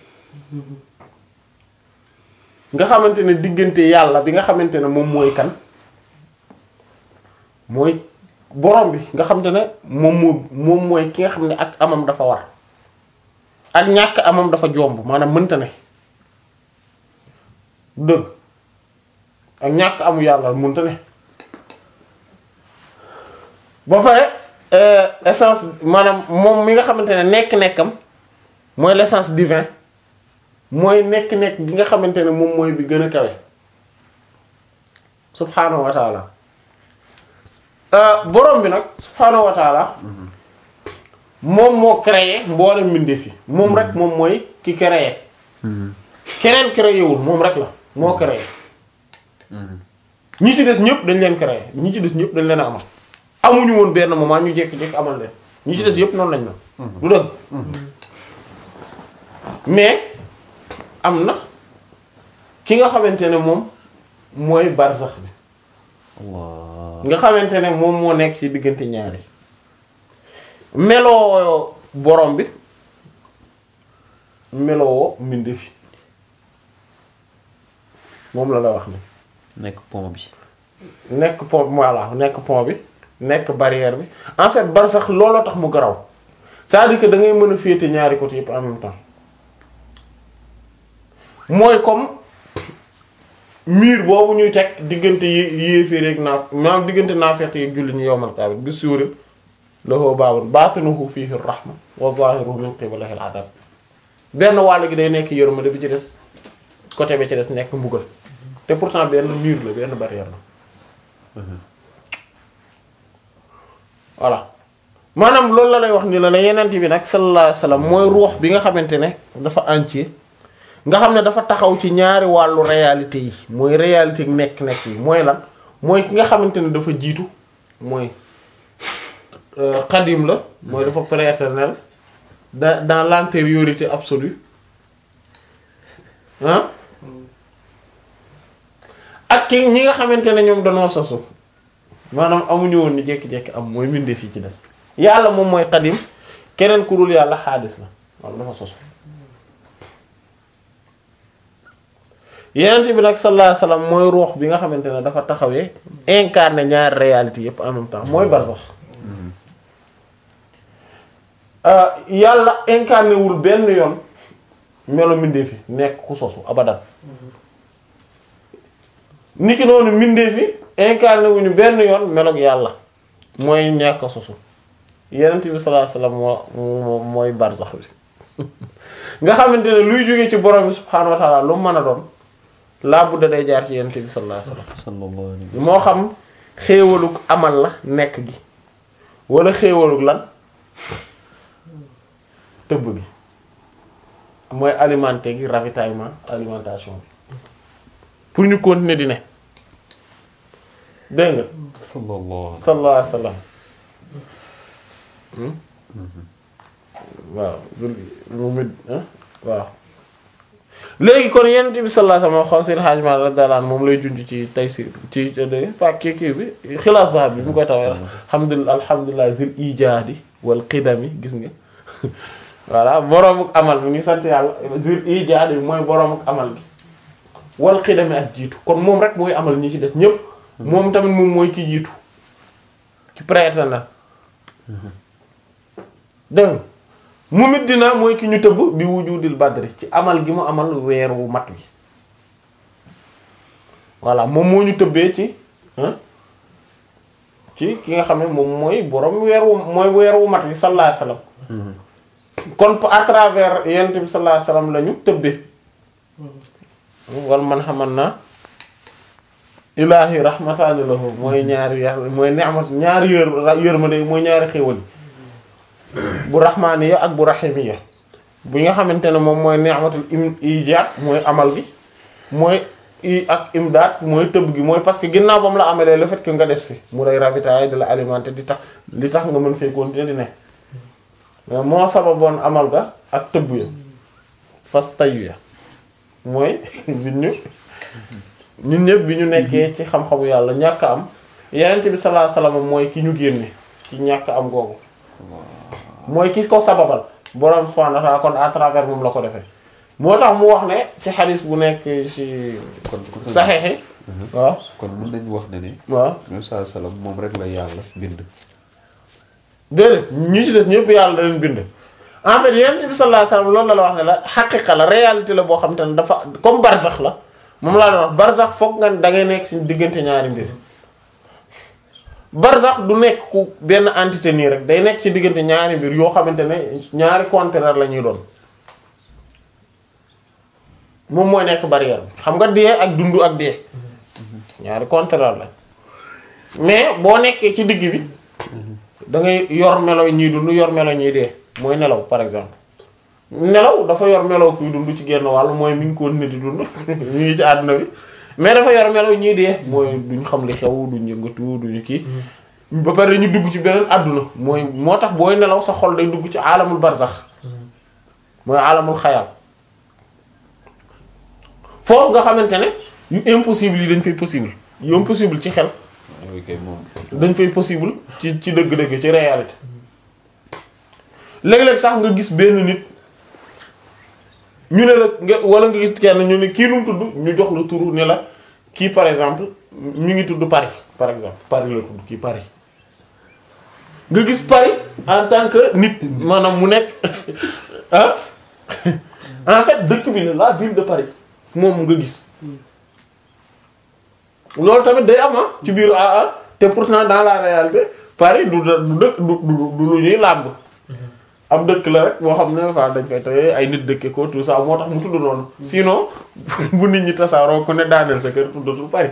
nga xamante ne diggante yàlla bi nga xamante ne moom mooy kan mooy borom bi nga xamante ne moom moo moom mooy ki nga xam ne ak amam dafa war ak ñàkk amam dafa jomb maanaam mënta ne dëgg ak ñàkk amu yàlla mënta ne ba pare euh, essence maanaam moom mi nga xamante ne nekk-nekkam mooy l'essence divin mooy nekk-nekk gi nga xamante ne moom mooy bi gën a kawe subhaanahu wa taala euh, borom bi nag subhaanahu wa taala moom moo créé mboolem mbindeef yi moom rek moom mooy ki créé keneen créé wul moom rek la moo créé ñi ci des ñëpp dañ leen créé ñi ci des ñëpp dañ leen a amal amuñu woon benn moment ñu jékki-jékki amal leen ñi ci des yëpp noonu lañ na du dëgg mais am na ki nga xamante ne moom mooy barzax bi Allah. nga xamante ne moom moo nekk ci diggante ñaari meloo borom bi meloo mbindeef yi moom la la wax ni nekk pont bi. nekk pont voilà nekk pont bi nekk barrière bi en fait barsax looloo tax mu garaw c'est-à-dire que da ngay mën a féete ñaari côté yëpp en même temps mooy comme mur boobu ñuy teg diggante yé- yéeféer ak naaf maanaam diggante naafeq yi julli ñu yowmal qiyaamah bi suurin lahu baabun baatinuhu fiihi rahma wa zaahiruhu min qibalihi al-'adab benn wàll gi day nekk yërmande bi ci des côté bi ci des nekk mbugal te pourtant benn mur la benn barrière la voilà maanaam loolu la lay wax ni la la yenent bi nag sallallahu alayhi wasallam mooy ruux bi nga xamante ne dafa entier nga xam ne dafa taxaw ci ñaari wàllu réalité yi mooy réalité nekk-nekk yi mooy lan mooy ki nga xamante ne dafa jiitu mooy euh, xadim la mooy dafa prééternel dans dans l'antériorité absolue ah ak ki ñi nga xamante ne ñoom dañoo sosu maanaam amuñu woon ni jékki-jékki am mooy mbindeef yi ci des yàlla moom mooy xadim keneen ku dul yàlla xaadis la walla dafa sosu yeneen bi nag sallallahu alayhi wasallam mooy ruux bi nga xamante ne dafa taxawee incarné ñaari réalité yépp en même temps mooy barsax euh, yàlla incarné wul benn yoon melo mbindeef yi nekk ku sosu abadan niki noonu mbindeef yi incarné wuñu benn yoon meloog yàlla mooy ñàkk a sosu yenent bi sallallahu alayhi wasallam moo moo mooy barzax bi nga xamante ne luy jóge ci borom bi subhaanahu wa ta'ala lu mu mën a doon laa budda day jaar ci yenent bi sallallahu alayhi wasallam sallallahu alayhi wa moo xam xéewalug amal la nekk gi wala xéewalug lan tëbb gi mooy alimenter gi ravitaillement alimentation bi pour ñu continuer di ne dégg nga sallallahu sallallahu alayhi wasallam waaw mu mit waaw léegi kon yenent bi sallallahu alayhi wasallam xaw seen xaajma radiyallahu anhu moom lay junj ci Taysir ci de fak kii kii bi xilaas zahab bi mu koy tawee alhamdulillah alhamdulillah zil ijaadi wal qidami gis nga voilà boroomuk amal bi ngi sant yàlla zil ijaadi bi mooy boroomuk amal gi wal qidami ak jiitu kon moom rek mooy amal ñi ci des ñépp moom tamit moom mooy ki jiitu ci prééternel dégg nga mu mit dina mooy ki ñu tëbb bi wujudil badri ci amal gi mu amal weer wu mat wi voilà moom moo ñu tëbbee ci hein ci ki nga xam ne moom mooy borom weer wu mooy weer wu mat bi sallallahu alayhi wasallam kon à travers yonent bi sallallahu alayhi wasallam la ñu tëbbee wal man xaman na ilaahi rahmataani lahu mooy ñaari yàlla mooy ni'mat ñaari yër yërmande mooy ñaari xéwal bu rahmaaniya ak bu rahimiya bi nga xamante ne moom mooy ni'matul im ijaad mooy amal gi mooy i ak imdaad mooy tëbb gi mooy parce que ginnaaw ba mu la amalee le fait que nga des fi mu lay ravitailler de la alimenter di tax li tax nga mën fee continuer di ne mais moo sababoon amal ga ak tëbb ya fas tayu ya mooy bi ñu ñun ñëpp bi ñu nekkee ci xam-xamu yàlla ñàkk a am yenent bi sallallahu alayhi wasallam mooy ki ñu génne ci ñàkk am googu mooy ki ko sababal borom subhanahu wa ta'ala kon à travers moom la ko defee moo tax mu wax ne ci xadis bu nekk ci kon kon saxeexi waaw kon mën nañu wax ne ne. waaw Muhammad sallallahu alayhi wasallam moom rek la yàlla bind. déedéet ñi ci des ñëpp yàlla da leen bind en fait yenent bi sallallahu alayhi wasallam loolu la la wax ne la xaqiqa la réalité la boo xam te ne dafa comme barzax la moom laa doon wax barzax foog nga da ngay nekk ci diggante ñaari mbir barzax du nekk ku benn entité nii rek day nekk ci diggante ñaari mbir yoo xamante ne ñaari contraire la ñuy doon moom mooy nekk barrière bi xam nga dee ak dund ak dee ñaari contraire la mais boo nekkee ci digg bi da ngay yor melo ñiy dund yor melo ñiy dee mooy nelaw par exemple nelaw dafa yor melo kuy dund ci genn wàll mooy mi ngi ko nit di dund ñu ngi ci àdduna bi mais dafa yor melo ñiy dee mooy duñ xam li xew duñ yëngatu duñu kii ba pare ñu dugg ci beneen àdduna mooy moo tax booy nelaw sa xol day dugg ci alamul barzax mooy alamul xayal foofu nga xamante ne yu impossible yi dañ fay possible yu impossible ci xel yooyu kay moom. dañ fay possible ci ci dëgg-dëgg ci réalité léeg-léeg sax nga gis benn nit ñu ne la nga wala nga gis kenn ñu ne kii nu mu tudd ñu jox la turu ne la kii par exemple ñu ngi tudd Paris par exemple Paris la tudd kii Paris nga gis Paris en tant que nit maanaam mu nekk ah en fait dëkk bi la la ville de Paris moom nga gis loolu tamit day am ah ci biir ah ah te pourtant dans la réalité Paris du da- du dëkk du du du lu ñuy làmb am dëkk la rek boo xam ne fa dañ fay tawee ay nit dëkke ko tout ça moo tax mu tudd noonu sinon bu nit ñi tasaaroo ko ne daaneel sa kër tuddatul Paris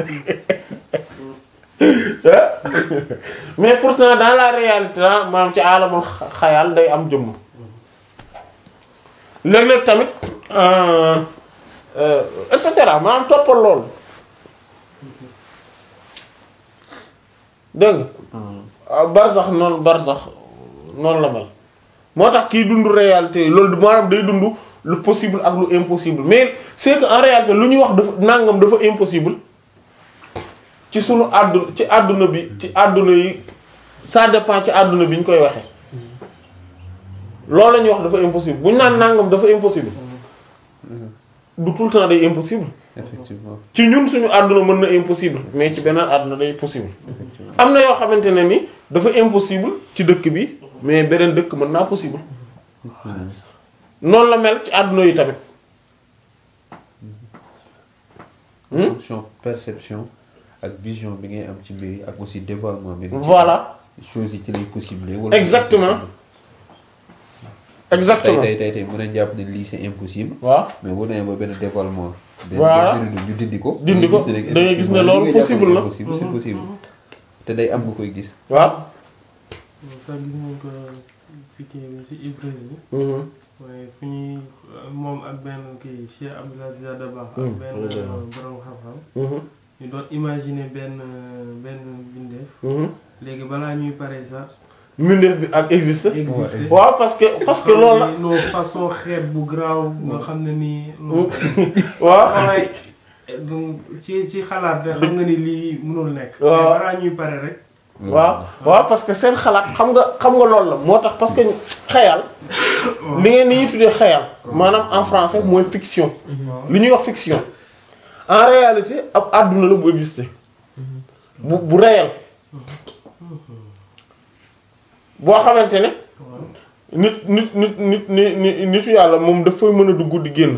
mais pourtant dans la réalité ah maanaam ci alamul xa- xayal day am jëmm léeg-léeg tamit euh, euh, et cetera maanaam toppal loolu dégg nga barsax noonu barsax noonu la mel moo tax kii dund réalité loolu maanaam day dund lu possible ak lu impossible mais c'est que en réalité lu ñuy wax dafa nangam dafa impossible ci sunu àdduna ci àdduna bi ci àdduna yi ça dépend ci àdduna bi ñu koy waxee loolu la ñuy wax dafa impossible bu ñu naan nangam dafa impossible du tout le temps day impossible effectivement ci ñun suñu àdduna mën na impossible mais ci beneen àdduna day possible effectivement am na yoo xamante ne ni dafa impossible ci dëkk bi mais beneen dëkk mën naa possible noonu la mel ci àdduna yi tamit Hmm? fonction perception ak vision bi ngay am ci mbir yi ak aussi dévoilement bi. voilà choses yi ci lay possible. wala Exactement. exactement tey tey tey tey mën nañu jàpp ne lii c'est impossible. waaw mais bu demee ba benn dévoilement. benn Voilà. benn mbir ñu dindi ko. Dindi ko, da ngay gis ne da ngay gis ne effectivement loolu li nga jàpp possible ne na. impossible, c'est possible. te day am nga koy gis. waaw sax gis nañ ko si kii bi si Ibris bi Mhm. waaye fu ñuy moom ak benn kii Cheikh Abdoul Aziz Dabakh ak Hmm, benn dëgg la. borom xam-xam Mhm. ñu doon imaginer benn benn bindeef Mhm. léegi balaa ñuy pare sax mbindeef bi ak existe exister waaw parce que parce que loolu la non façon xeet bu garaaw nga xam ne nii non waaw waaye donc ci ci xalaat de xam nga ni lii mënul nekk Waaw. mais balaa ñuy pare rek waaw waaw parce que seen xalaat xam nga xam nga loolu la moo tax parce que xayal li ngeen ni ñuy tuddee xayal maanaam en français mooy fiction li ñuy wax fiction en réalité ab àdduna la bu exister bu bu réel boo xamante ne nit nit nit nit nit nit nitu yàlla moom dafay mën a dugg di génn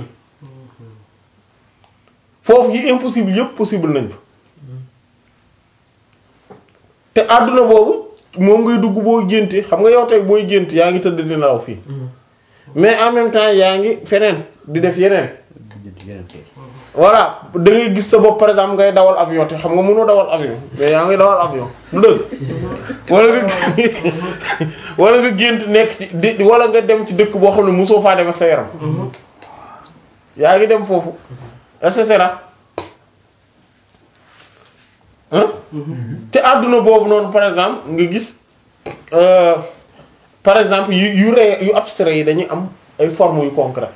foofu yi impossible yépp possible nañ fa te àdduna boobu moom ngay dugg boo génte xam nga yow tey booy gént yaa ngi tëdd di nelaw fii mais en même temps yaa ngi feneen di def yeneen yeneen kay. voilà da ngay gis sa bopp par exemple ngay dawal avion te xam nga mënoo dawal avion mais yaa ngi dawal avion du dëgg wala nga wala nga gént nekk ci di wala nga dem ci dëkk boo xam ne mosoo faa dem ak sa yaram yaa ngi dem foofu et cetera hein te àdduna boobu noonu par exemple nga gis euh, par exemple yu yu ré yu abstrait yi dañuy am ay formes yu concret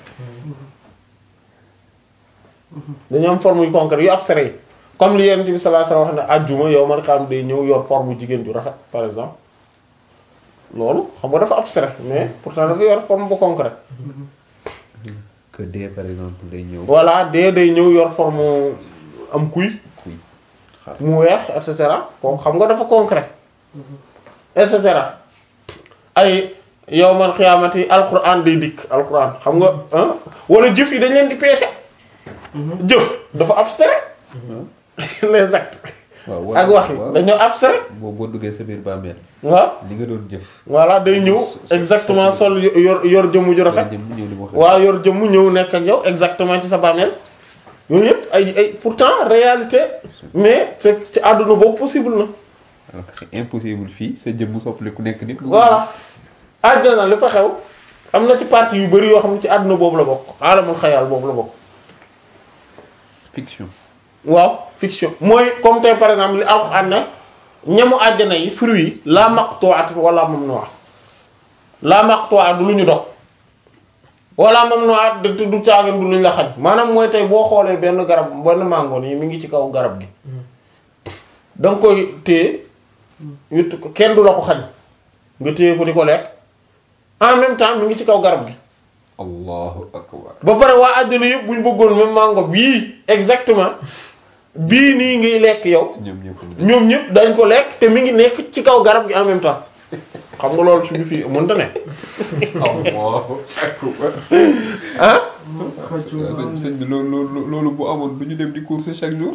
dañu am forme yu concret yu abstrait yi comme li Yonent bi sallallahu alayhi wasallam wax ne àjjuma yow man xam day ñëw yor forme jigéen ju rafet par exemple loolu xam nga dafa abstrait mais pourtant dafa yor forme bu concret que dee par exemple day ñëw. voilà dee day ñëw yor forme am kuy kuy xar. mu weex et cetera kooku xam nga dafa concret et cetera ay yow man xiyaamati alquran day dikk alquran xam nga ah wala jëf yi dañ leen di peese jëf dafa abstrait les actes waaw ak wax yi waaw. dañoo abstrait boo boo duggee sa biir bàmmeel waaw li nga doon jëf. voilà day ñëw exactement sol yor yor jëmm ju rafet jëm ñëw di wax. waaw yor jëmm ñëw nekk ak yow exactement ci sa bàmmeel yooyu yëpp ay ay pourtant réalité mais c'est ci àdduna boobu possible na alors que c'est impossible fii sa jëmm soppali ku nekk nit. nga ko voilà àdduna li fa xew am na ci partie yu bari yoo xam ne ci àdduna boobu la bokk alamul xayaal boobu la bokk fiction. waaw fiction mooy comme tey par exemple li alxuraan ne ñamu àjjana yi fruits yi la maqtu'at wala mamnu'a la maqtu'a du lu ñu dog wala mamnu'a du du caagan du lu ñu la xañ maanaam mooy tey boo xoolee benn garab benn mango nii mi ngi ci kaw garab gi da nga koy téye witt ko kenn du la ko xañ nga téye ko di ko lekk en même temps mi ngi ci kaw garab gi allahu akbar. ba pare waa àjjana yëpp bu ñu bëggoon même mango bii exactement bii nii ngay lekk yow ñoom ñëpp ñu ñoom ñëpp dañ ko lekk te mi ngi nekk ci kaw garab gi en même temps xam nga loolu suñu fii mënta ne allahu akbar. ah xëccu waaw sëñ sëñ bi loolu loolu loolu bu amoon du ñu dem di course chaque jour.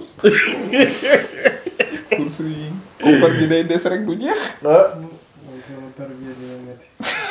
course yi koppar gi day des rek du jeex. ah sama tarbiya dina metti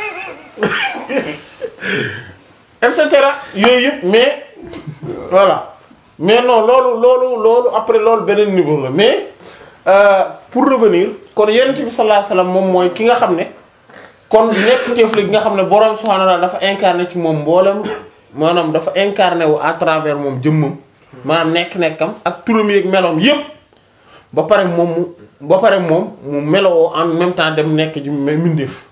et cetera yooyu yëpp mais voilà mais non loolu loolu loolu après loolu beneen niveau la mais euh, pour revenir kon yonent bi sallallahu alayhi wasallam moom mooy ki nga xam ne kon nekk teef la gi nga xam ne borom subhanahu wa ta'ala dafa incarné ci moom mboolem maanaam dafa incarné wu à travers moom jëmmam maanaam nekk-nekkam ak turam yeeg meloom yépp ba pare moom mu ba pare moom mu melowoo en même temps dem nekk ji mbindeef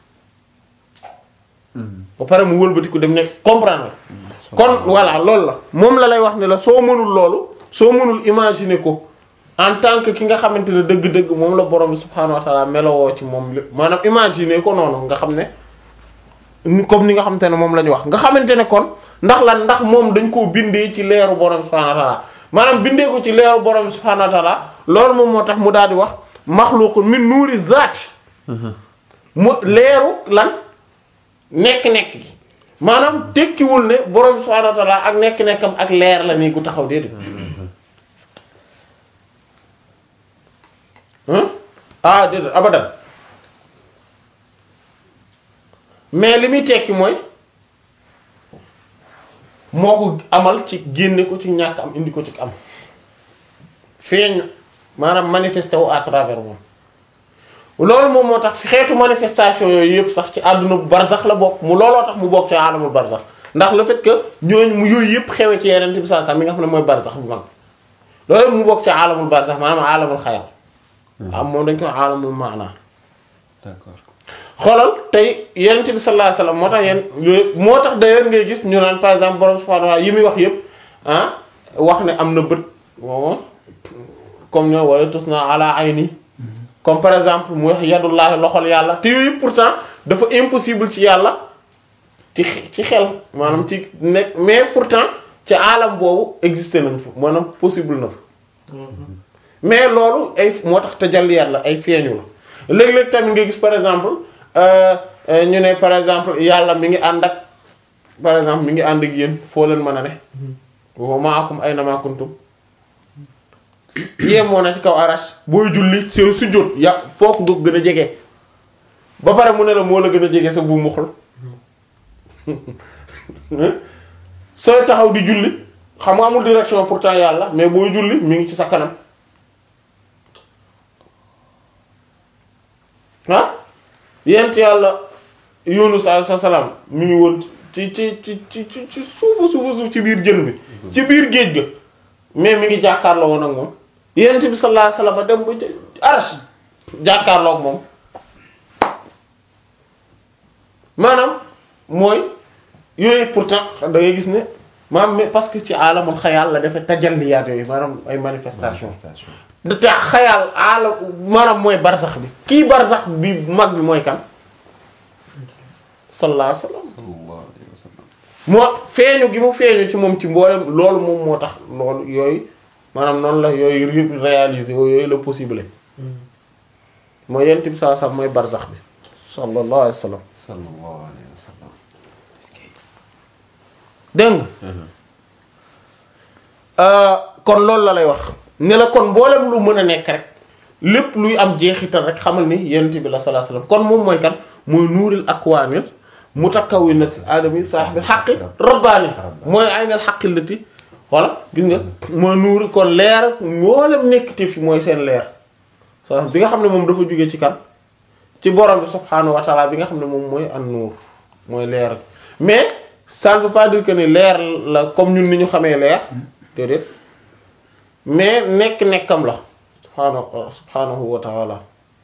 ba pare mu wëlbatiku dem nekk comprendre kon voilà loolu la moom la lay wax ne la soo mënul loolu soo mënul imaginer ko en tant que ki nga xamante ne dëgg-dëgg moom la borom bi subhaanahu wa ta'ala melowoo ci moom lépp maanaam imaginer ko noonu nga xam ne ni- comme ni nga xamante ne moom la ñu wax nga xamante ne kon ndax lan ndax moom dañ koo bindee ci leeru borom bi subhaanahu wa ta'ala maanaam bindee ko ci leeru borom bi subhaanahu wa ta'ala loolu moom moo tax mu daal di wax maxluqun min nuuri zaati mu leeru lan nekk-nekk gi maanaam tekkiwul ne borom subhaanahu wa ta'ala ak nekk-nekkam ak leer la nii gu taxaw déedéet hein ah déedéet abadan mais li muy tekki mooy moo ko amal ci génne ko ci ñàkk am indi ko ci am feeñ maanaam manifesté wu à travers moom loolu moom moo tax xeetu manifestation yooyu yëpp sax ci àdduna bu barzax la bokk mu looloo tax mu bokk ci alamul barzax ndax le fait que ñooñu mu yooyu yëpp xewe ci yeneen bi saa mi nga xam ne mooy barzax bu mag loolu mu bokk ci alamul barzax maanaam alamul xayal am moom dañ koy alamul maana d'accord. xoolal tey yenent bi sallallahu alayhi wasallam moo tax yéen moo tax d'ailleurs ngay gis ñu naan par exemple borom subhanahu wa ta'ala yi muy wax yëpp ah wax ne am na bët moom comme ñoo wala tus na ala ayni comme par exemple mu wax yadullahi loxol yàlla te yooyu yëpp pourtant dafa impossible ci yàlla ci xe- ci xel maanaam ci nekk mais pourtant ci alam boobu existé nañ fa maanaam possible na fa mais loolu ay moo tax tajalliyaat la ay feeñu la léeg-léeg tamit nga gis par exemple euh, euh, ñu ne par exemple yàlla mi ngi ànd ak par exemple mi ngi ànd ak yéen foo leen mën a ne wa ma'akum aynama kuntum yemoo na ci kaw arash booy julli soo sujjóot ya foo ko gën a jege ba pare mu ne la moo la gën a jege sa bu muxul sooy taxaw di julli xam nga amul direction pourtant yàlla mais booy julli mi ngi ci sa kanam ah yent yàlla Yunus alayhi salaam mi ngi woon ci ci ci ci ci ci suufu suufu suuf ci biir jën bi ci biir géej ga mais mi ngi jàkkaarloo woon ak moom yent bi sallallahu alayhi wasallam dem ba ca arash jàkkaarloo ak moom maanaam mooy yooyu pourtant da ngay gis ne maanaam mais parce que ci alamul xayaal la defee tajalliyaat yooyu maanaam ay manifestation manifestation da te xayaal alam maanaam mooy barsax bi kii barsax bi mag bi mooy kan sallallahu alayhi wasallam sallallahu alayhi wa sallam moo feeñu gi mu feeñu ci moom ci mboolem loolu moom moo tax loolu yooyu maanaam noonu la yooyu ré- réaliser yooyu la possible mooy yent bi saa sax mooy barsax bi sallallahu alayhi wasallam sallallahu alayhi wa sallam dégg nga kon loolu la lay wax ne la kon mboolem lu mën a nekk rek lépp luy am jeexital rek xamal ni yent bi la sallallahu alayhi wasallam kon moom mooy kan mooy nuuril akwaanil mutakawwinati aadami saahibil haqqi rabbaani mooy aynal haqqi lati voilà gis nga mooy nuuri kon leer mboolem nekkite fi mooy seen leer sa bi nga xam ne moom dafa jóge ci kan ci borom bi subhaanahu wa taala bi nga xam ne moom mooy an nuur mooy leer mais ça ne veut pas dire que ni leer la comme ñun ni ñu xamee leer déedéet mais nekk-nekkam la subhaanahu subhaanahu wa taala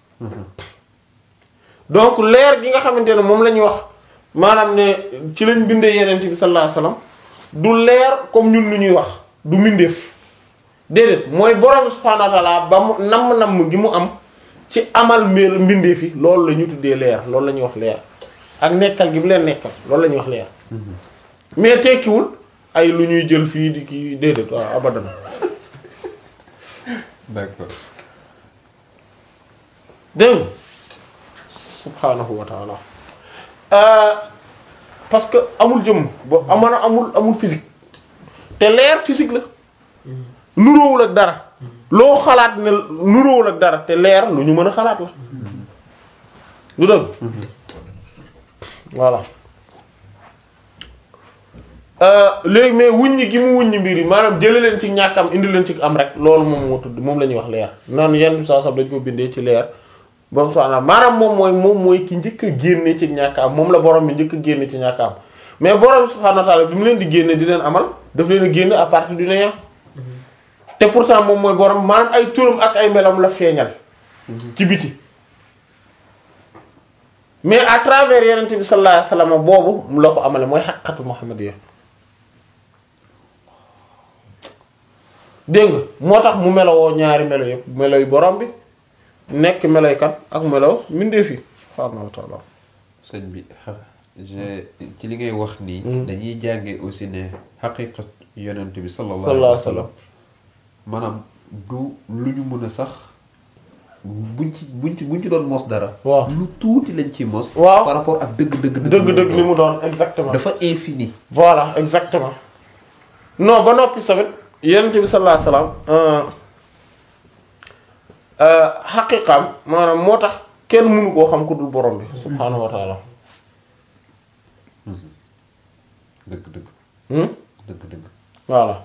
donc leer gi nga xamante ne moom la ñuy wax maanaam ne ci lañ bindee yeneen bi sallallahu alayhi wasallam du leer comme ñun lu ñuy wax du mbindeef déedéet mooy borom bi subhaanahu wa taala ba mu namm-namm gi mu am ci amal mbir mbindeef yi loolu la ñu tuddee leer loolu la ñuy wax leer ak nekkal gi mu leen nekkal loolu la ñuy wax leer mais tekkiwul ay lu ñuy jël fii di kii déedéet waaw abadan d'accord dégg nga subhaanahu wa taala Euh, parce que amul jëmm bo amana amul amul physique te leer physique la nuróowul ak dara loo xalaat ne nuróowul ak dara te leer lu ñu mën a xalaat la lu dëgg voilà Euh, léegi mais wuññi gi mu wuññi mbir yi maanaam jële leen ci ñàkk am indi leen ci am rek loolu moom moo tudd moom la ñuy wax leer naan yenn saa sax dañ ko bindee ci leer ba mu soxna maanaam moom mooy moom mooy ki njëkk a génne ci ñàkk am moom la borom bi njëkk a génne ci ñàkk am mais borom bi subhaanahu wa ta'ala bi mu leen di génne di leen amal daf leen a génne à partir du néant te pourtant moom mooy borom maanaam ay turam ak ay melam la feeñal ci biti mais à travers yenente bi sallallahu alayhi wasallam boobu mu la ko amale mooy xaqatu muhammadiyya dégg nga moo tax mu melowoo ñaari melo yëpp melo yu borom bi nekk meloy kan ak melo mbindeef yi subhaanahu wa ta'ala sëñ bi je ci li ngay wax nii dañuy jànge aussi ne xaqiqat yonent bi sallallahu alayhi wa sallam maanaam du lu ñu mën a sax buñ ci buñ ci buñ ci doon mos dara waaw lu tuuti lañ ci mos waaw par rapport ak dëgg dëgg dëgg-dëgg li mu doon exactement dafa infini voilà exactement non ba noppi tamit yonent bi sallallahu alayhi wasallam xaqiqaam maanaam moo tax kenn mënu koo xam ku dul borom bi subhaanahu wa taala dëgg dëgg hmm dëgg dëgg voilà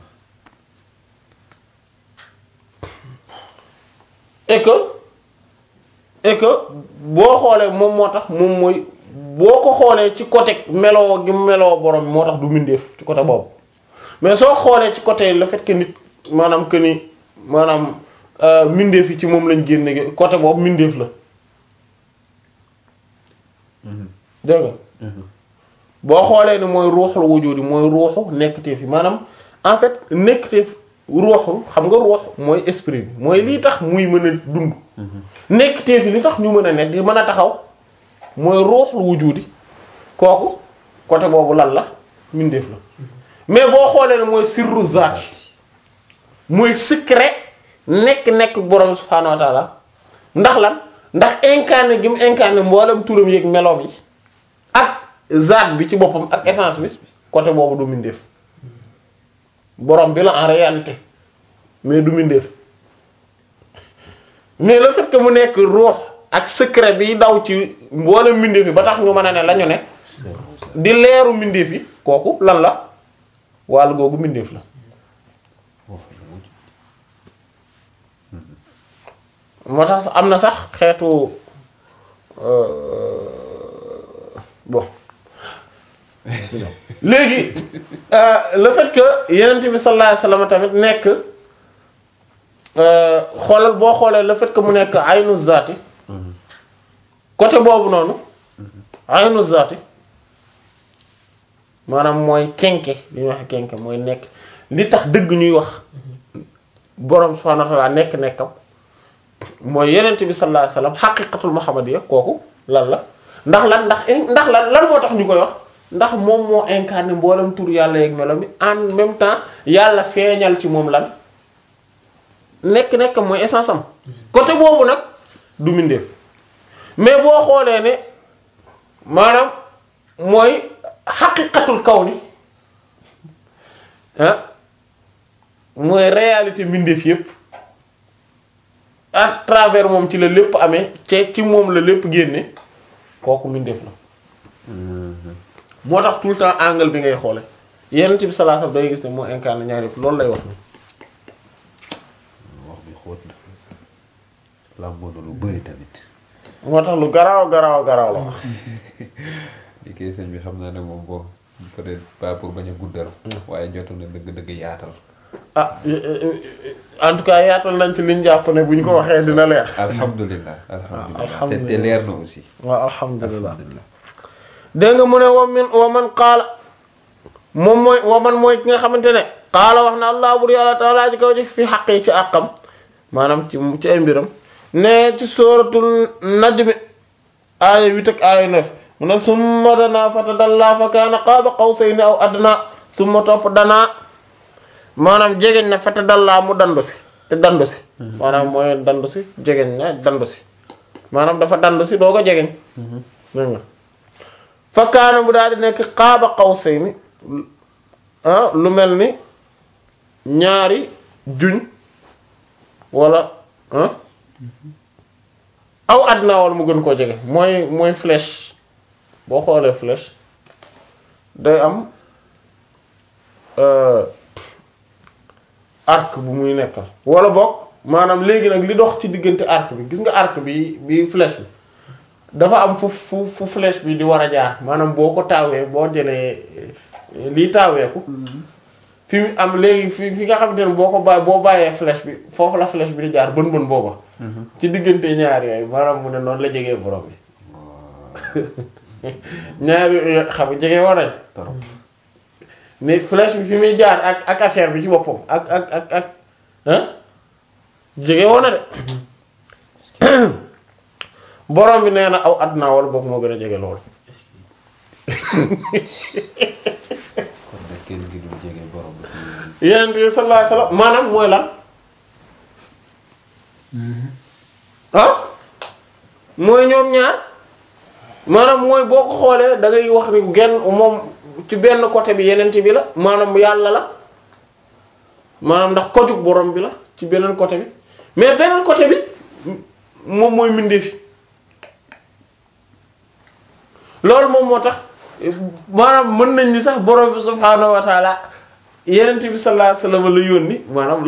et que et que boo xoolee moom moo tax moom mooy boo ko xoolee ci côté meloo gi meloo borom bi moo tax du mbindeef ci côté boobu mais soo xoolee ci côté le fait que nit maanaam que ni maanaam euh, mbindeef yi ci moom lañ génne gi côté boobu mbindeef la dégg nga boo xoolee ni mooy ruuxul wujudi mooy ruuxu nekkteef yi maanaam en fait nekkteef ruuxu xam nga ruux mooy esprit bi mooy lii tax muy mën a dund nekkteef yi li tax ñu mën a nekk di mën a taxaw mooy ruuxul wujudi kooku côté boobu lan la mindeef la mais boo xoolee ne mooy sirru zaat mooy secret nekk-nekk borom subhaanahu wa taala ndax lan ndax incarné gi mu incarné mboolem turam yeeg meloom yi ak zaat bi ci boppam ak essence bi côté boobu du mindeef borom bi la en réalité mais du mindeef mais le fait que mu nekk ruux ak secret bi daw ci mboolem mbindeef yi ba tax ñu mën a ne la ñu ne di leeru mbindeef yi kooku lan la wàll googu mbindeef la moo tax sax am na sax xeetu euh, bon léegi euh, le fait que yenent bi sallallahu alayhi wasallam tamit nekk euh, xoolal boo xoolee le fait que mu nekk aynu zaati côté boobu noonu aynu zaati maanaam mooy kenke li ñuy wax kenke mooy nekk li tax dëgg ñuy wax borom subhanahu wa ta'ala nekk nekkam mooy yenent bi sallallahu alayhi wasallam xaqiqatul muhammadiyya kooku lan la ndax lan ndax ndax lan lan moo tax ñu koy wax ndax moom moo incarné mboolem tur yàlla yeeg melo mi en même temps yàlla feeñal ci moom lan nekk nekk mooy essence am côté boobu nag du mindeef mais boo xoolee ne maanaam mooy xaqiqatul kaw ni ah mooy réalité mbindeef yépp à travers moom ci la lépp amee ci ci moom la lépp génne kooku mbindeef la moo tax tout le temps angle bi ngay xoole yenent bi sallallahu alayhi wasallam day gis ne moo incarné ñaar yëpp loolu lay wax ni wax bi xóot na làmboo na lu bëri tamit moo tax lu garaaw garaaw garaaw la wax li koy sëñ bi xam naa ne moom boo peut-être pas pour bañ a guddal waaye jotu na dëgg-dëgg yaatal ah en tout cas yaatal nañ ci liñ jàpp ne bu ñu ko waxee dina leer alhamdulilah alhamdulilah te alhamdulillah. te leer na aussi waaw alhamdulilah dégg nga mu ne wa min wa man qaala moom mooy wa man mooy ki nga xamante ne qaala wax na allah bur yàlla taala ji kaw ji fi xaq yi ci àqam maanaam ci ci ay mbiram ne ci sóoratul najmi aaya huit ak aaya neuf mu ne summa danaa fatadallaa fa kaana qaaba qawsayni aw adnaa summa topp danaa maanaam jegeñ na fatadallaa mu dandu si te dandu si maanaam mooy dandu si jegeñ na dandu si maanaam dafa dandu si doo ko jegeñ dégg nga fa kaana bu daal di nekk qaaba qawsayni ah lu mel ni ñaari juñ wala ah aw adna wala mu gën koo jege mooy mooy flèche boo xoolee flèche day am euh, arc bu muy nekkal wala boog maanaam léegi nag li dox ci diggante arc bi gis nga arc bi bi flèche bi dafa am fu fu fu flèche bi di war a jaar maanaam boo ko taawee boo jëlee eh, lii taaweeku fi mu am léegi fi fi nga xamante ne boo ko bàyyi boo bàyyee flèche bi foofu la flèche bi di jaar bën bën booba ci diggante ñaar yooyu maanaam mu ne noonu la jegee borom bi ñaar yooyu xam nga jege war nañ torop ne flèche bi fi muy jaar ak ak affaire bi ci boppam ak ak ak ak ah jege woon na de borom bi nee na aw àdduna wala boog moo gën a jege loolu kon nag kenn gi dul jege borom bi fi mu ne yonent bi sallallahu alayhi wasallam maanaam mooy lan ah mooy ñoom ñaar maanaam mooy boo ko xoolee da ngay wax ni genn moom ci benn côté bi yonent bi la maanaam yàlla la maanaam ndax kojug borom bi la ci beneen côté bi mais beneen côté bi moom mooy mbindeef yi loolu moom moo tax maanaam mën nañ ni sax borom bi subhaanahu wa taala yenent bi sallallahu alayhi wasallam la yónni maanaam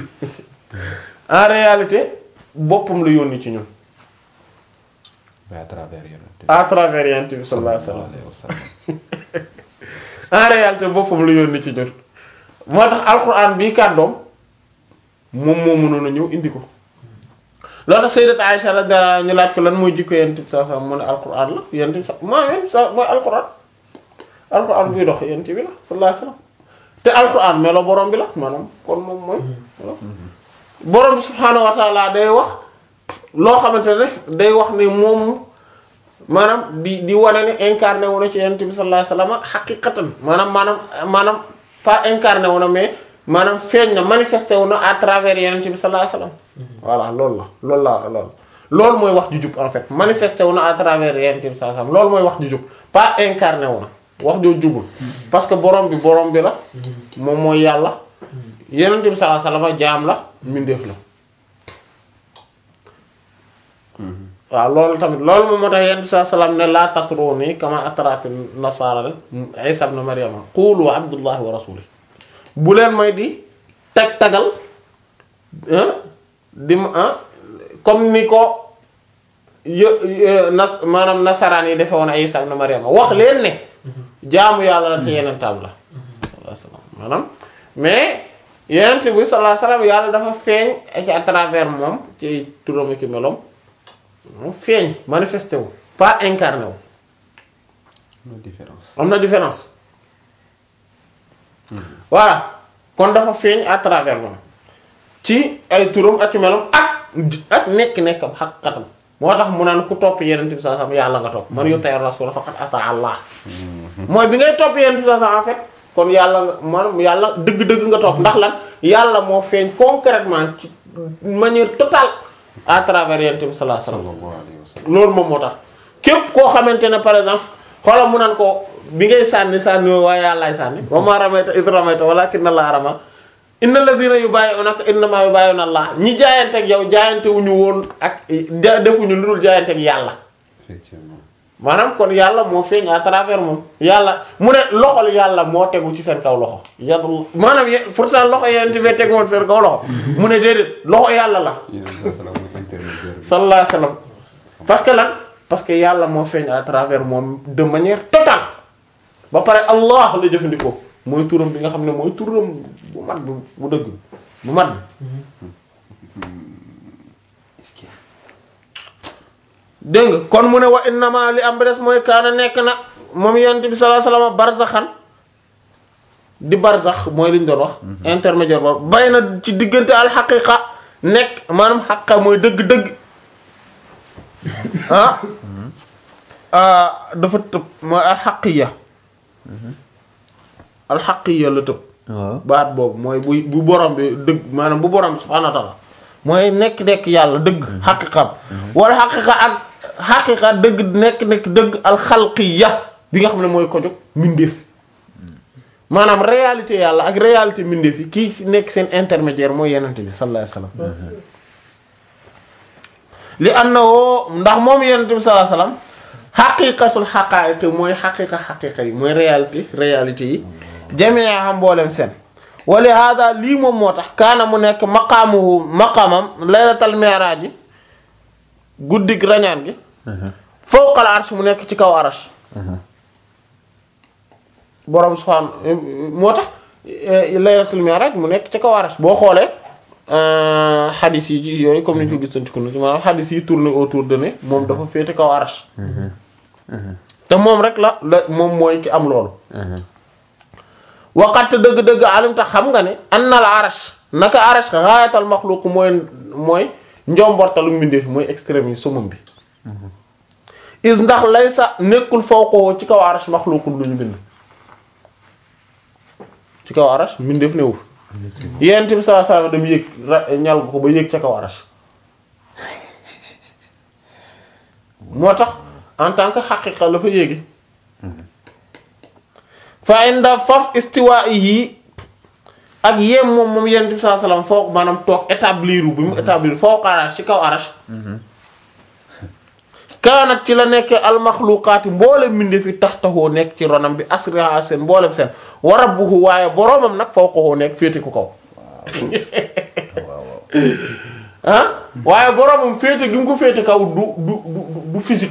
en réalité boppam la yónni ci ñun mais à travers yonent bi à travers yenent bi sallallahu alayhi wasallam alayhi wa sallam en réalité boppam la yónni ci ñun moo tax alquran bii kàddoom moom moo mënoon a ñëw indi ko loolu tax sayyidat Aisha la dara ñu laaj ko lan mooy jikko yenent bi sallallahu alayhi wasallam mu ne alquran la yenent bi sa moo yenent bi sa mooy alquran alquran buy dox yenent bi la sallallahu alayhi wasallam te alquran melo borom bi la maanaam kon moom mooy borom bi subhaanahu wa taala day wax loo xamante ne day wax ne moom maanaam di di wane ne incarné wu na ci yonent bi sallallahu alayhi wasallam xaqiqatan maanaam maanaam maanaam pas incarné wu na mais maanaam feeñ na manifesté wu na à travers yonent bi sallallahu alayhi wasallam voilà loolu la loolu la loolu loolu mooy wax ju jub en fait manifesté wu na à travers yonent bi sallallahu alayhi wasallam loolu mooy wax ju jub pas incarné wu na wax joo jubul parce que borom bi borom bi la moom mooy yàlla yonent bi sallallahu alayhi wasallam jaam la mbindeef la waaw loolu tamit loolu moom moo tax yent bi saa salaam ne laa tatruni kama atrati nasara isa ibn maryama qulu abdullahi wa rasuli bu leen may di tag tagal ah di ma ah comme ni ko yë- yë- nas maanaam nasaraan yi defe woon isa ibn maryama wax leen ne jaamu yàlla la te yeneen taab la sallallahu alayhi wasallam maanaam mais yeneen bi sallallahu alayhi wasallam yàlla dafa feeñ ci à travers moom ci turam ak melom moom feeñ manifesté wu pas incarné wu la différence. am na différence voilà kon dafa feeñ à travers moom ci ay turam ak ci melam ak ak nekk-nekkam xaqiqatam moo tax mu naan ku topp yeneen bi sallallahu alayhi wasallam yàlla nga topp man yuti rasul faqad ata Allah mooy bi ngay topp yeneen bi sallallahu alayhi wasallam en fait kon yàlla nga maanaam yàlla dëgg-dëgg nga topp ndax lan yàlla moo feeñ concrètement ci manière totale à travers yeneen bi sallallahu alayhi wasallam sallallahu alayhi wa sallam. loolu moom moo tax képp koo xamante ne par exemple xoolal mu naan ko bi ngay sànni sànni woo waaye yàllaay sànni wa ma ramayta id ramayta walakinna allaha rama inna alladhina yubayyi'unaka innama yubayyi'una allah ñi jaayante ak yow jaayante wuñu woon ak ja- defuñu lu dul jaayante ak yàlla effectivement. maanaam kon yàlla moo feeñ à travers moom yàlla mu ne loxol yàlla moo tegu ci seen kaw loxo yadul maanaam ye- pourtant loxo yeneen bee tegu woon seen kaw loxo mu ne déedéet loxo yàlla la yéen a salaam mooy intermédiaire bi. sallallahu alayhi wa sallam parce que lan parce que yàlla moo feeñ à travers moom de manière totale ba pare allah la jëfandikoo mooy turam bi nga xam ne mooy turam bu mat bu bu dëgg bu mat bi est-ce que dégg nga kon mu ne wa innama li am ba des mooy kaana nekk na moom yonent bi sallallahu alayhi wa sallam barzaxan di barzax mooy li ñu doon wax intermédiaire ba bay na ci diggante alxaqiqa nekk maanaam xaqa mooy dëgg-dëgg ah ah dafa tëb mooy alxaqiya alxaqiya la tëb waaw baat boobu mooy bu bu borom bi dëgg maanaam bu borom bi subhaanahu wa ta'ala mooy nekk-nekk yàlla dëgg xaqiqam wala xaqiqa ak xaqiqa dëgg nekk-nekk dëgg alxalqiya bi nga xam ne mooy ko jóg mbindeef maanaam réalité yàlla ak réalité mbindeef yi kii si nekk seen intermédiaire mooy yenente bi sallallahu alayhi wasallam li annahu ndax moom yenente bi sallallahu alayhi wasallam xaqiqatul xaqaa'iq mooy xaqiqa xaqiqa yi mooy réalité réalité yi jamia xam mboolem seen wali hada lii moom moo tax kaana mu nekk maqaamuhu maqaamam laylatal mi'raaj yi guddig rañaan gi fawqal arsh mu nekk ci kaw arsh borom subhaan moo tax laylatul mi'raaj mu nekk ci kaw arsh boo xoolee xadis yi ci yooyu comme ni ñu ko gisoon ci kunu ci maanaam xadis yi tourné autour de ne moom dafa féete kaw arsh te moom rek la la moom mooy ki am loolu waqat dëgg-dëgg alimta xam nga ne annal arash naka arash gaayatal maxluq mooy mooy njombortalu mbindeef mooy extrême yi sumum bi is ndax lay sa nekkul fawqoo ci kaw arash maxluqul lu ñu bind ci kaw arash mbindeef newu fa yent bi sallallahu alayhi wasallam dem yéeg ra- ñal ko ba yéeg ca kaw arash moo tax en tant que xaqiqa la fa yéegi fa inda faf istiwaa'ihi ak yem moom moom yonent bi sallallahu alayhi wasallam foo maanaam toog établir bi mu établir foo arash ci kaw arash kaanat ci la nekk almaxluqaati mboolem mbindeef yi tax taxoo nekk ci ronam bi asriha seen mboolem seen wa rabbuhu waaye boroomam nag fawqahu nekk féete ko kaw ah waaye boroomam féete gi mu ko féete kaw du du du du physique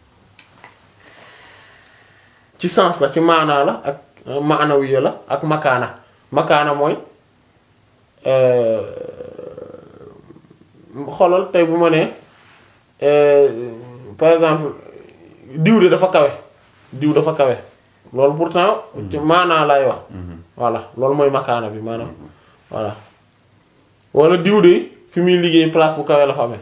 ci sens la ci maanaa la ak maanawiya la ak makaana makaana mooy xoolal tey bu ma nee par exemple diw de dafa kawe diw dafa kawe loolu pourtant ci maanaa lay wax voilà loolu mooy makaana bi maanaam voilà wala diw de fi muy liggéey place bu kawe la fa amee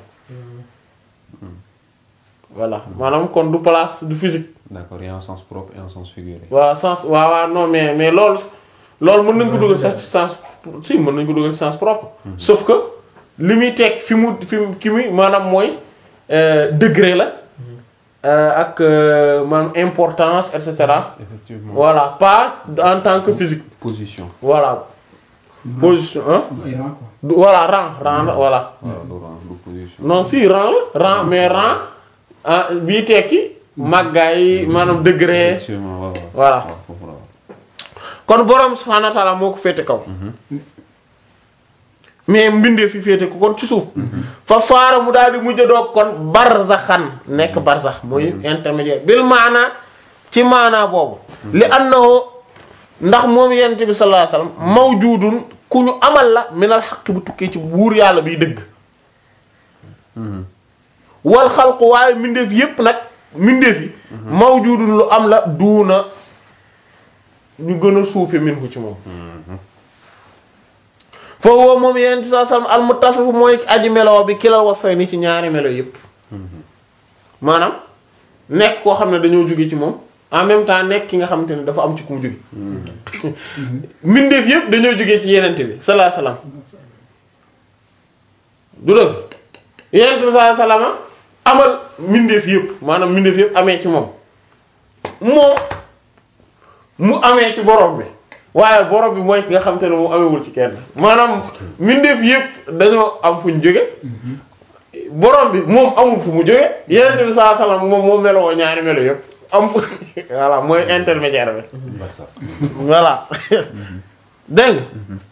voilà maanaam kon du place du physique D'accord, il y a un sens propre et un sens figuré. waaw sens waaw waaw non mais mais loolu loolu mën nañ ko dugal sax ci sens si mën nañ ko dugal ci sens propre sauf que li muy teg fi mu fi mu ki muy maanaam mooy euh, degré la euh, ak euh, maanaam importance et cetera Effectivement. voilà pas en tant que physique Position. voilà position ah du ay rang quoi. du voilà rang rang la voilà waaw du rang du position. non si rang la rang mais rang ah bii tekki màggaay maanaam degré effectivement waaw waaw. Voilà. waaw foofu la waaw. kon borom subhaanahu wa ta'ala moo ko féete kaw mais mbindee fi féete ko kon ci suuf fa faara mu daal di mujj doog kon barzaxan nekk barzax muy intermédiaire bil maana ci maanaa boobu li annahu ndax moom yent bi sallallahu alayhi wasallam mawjudun ku ñu amal la minal xaq bu tukkee ci buur yàlla biy dëgg wal xalqu waaye mbindeef yépp nag mbindeef yi mawjudun lu am la duuna ñu gën a suufe min ko ci moom foofu woo moom yeneen bi sallam al muttasif mooy aji meloo bi kilal wasfay ni ci ñaari melo yépp maanaam nekk koo xam ne dañoo jóge ci moom en même temps nekk ki nga xamante ne dafa am ci ku mu jóge mbindeef yépp dañoo jóge ci yenente bi sallallahu alayhi wasallam du dëgg yenente bi sallallahu alayhi wasallam amal mbindeef yépp maanaam mbindeef yépp amee ci moom moom mu amee ci borom bi waaye borom bi mooy ki nga xamante ne mu amewul ci kenn maanaam mbindeef yépp dañoo am fu ñu jóge borom bi moom amul fu mu jóge yenente bi sallallahu alayhi wasallam moom moom meloo ñaari melo yépp am fu voilà mooy intermédiaire bi Barça. voilà dégg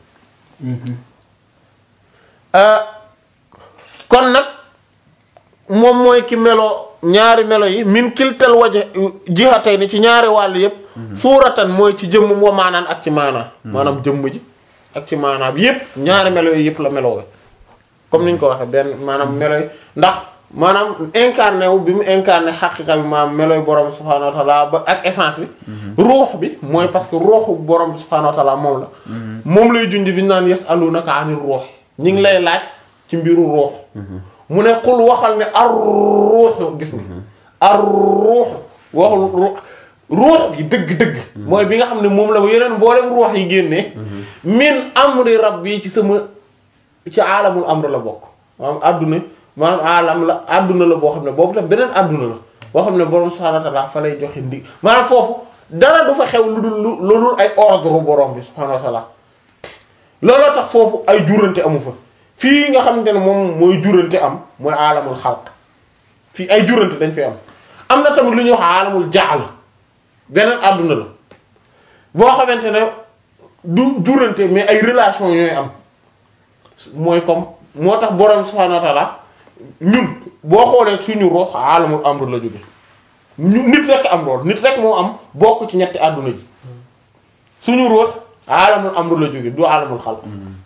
nga kon nag moom mooy ki melo ñaari melo yi min kiltal waje jihatay ni ci ñaari wàll yépp suuratan mooy ci jëmm moo maanaan ak ci maanaa maanaam jëmm ji ak ci maanaa bi yépp ñaari melo yi yépp la meloo comme ni ñu ko waxee benn maanaam melo yi ndax maanaam incarné wu bi mu incarné xaqiqa bi maanaam melooy borom subhaanahu wa taala ba ak essence bi ruux bi mooy parce que ruuxu borom bi subhaanahu wa taala moom la moom lay junj bi ñu naan yasalunaka anir ruux ñi ngi lay laaj ci mbiru ruux mu ne xul waxal ne ar ruuxu gis nga ar ruux waxul ruux ruux gi dëgg-dëgg mooy bi nga xam ne moom la ba yeneen mboolem ruux yi génnee min amri rabbi ci sama ci aalamul amr la bokk maanaam àdduna maanaam aalam la àdduna la boo xam ne boobu tam beneen àdduna la boo xam ne borom subhaanahu wa ta'ala fa lay joxe ndi maanaam foofu dara du fa xew lu dul lu lu dul ay ordre borom bi subhaanahu wa ta'ala looloo tax foofu ay jurante amu fa fii nga xamante ne moom mooy jurante am mooy aalamul xalq fii ay jurante dañ fi am am na tamit lu ñuy wax aalamul jaal beneen àdduna la boo xamante ne du jurante mais ay relation ñooy am mooy comme moo tax borom subhaanahu wa ta'ala ñun boo xoolee suñu ruux aalamul amr la jóge ñu nit rek am lool nit rek moo am bokk ci ñetti àdduna ji suñu ruux aalamul amr la jóge du aalamul xalq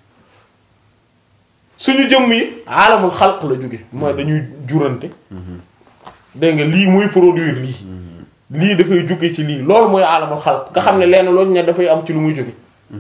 suñu jëmm yi aalamul xalq la jóge mooy dañuy jurante dégg nga lii muy produire lii lii dafay jóge ci lii loolu mooy aalamul xalq nga xam ne lenn loolu ne dafay am ci lu muy jóge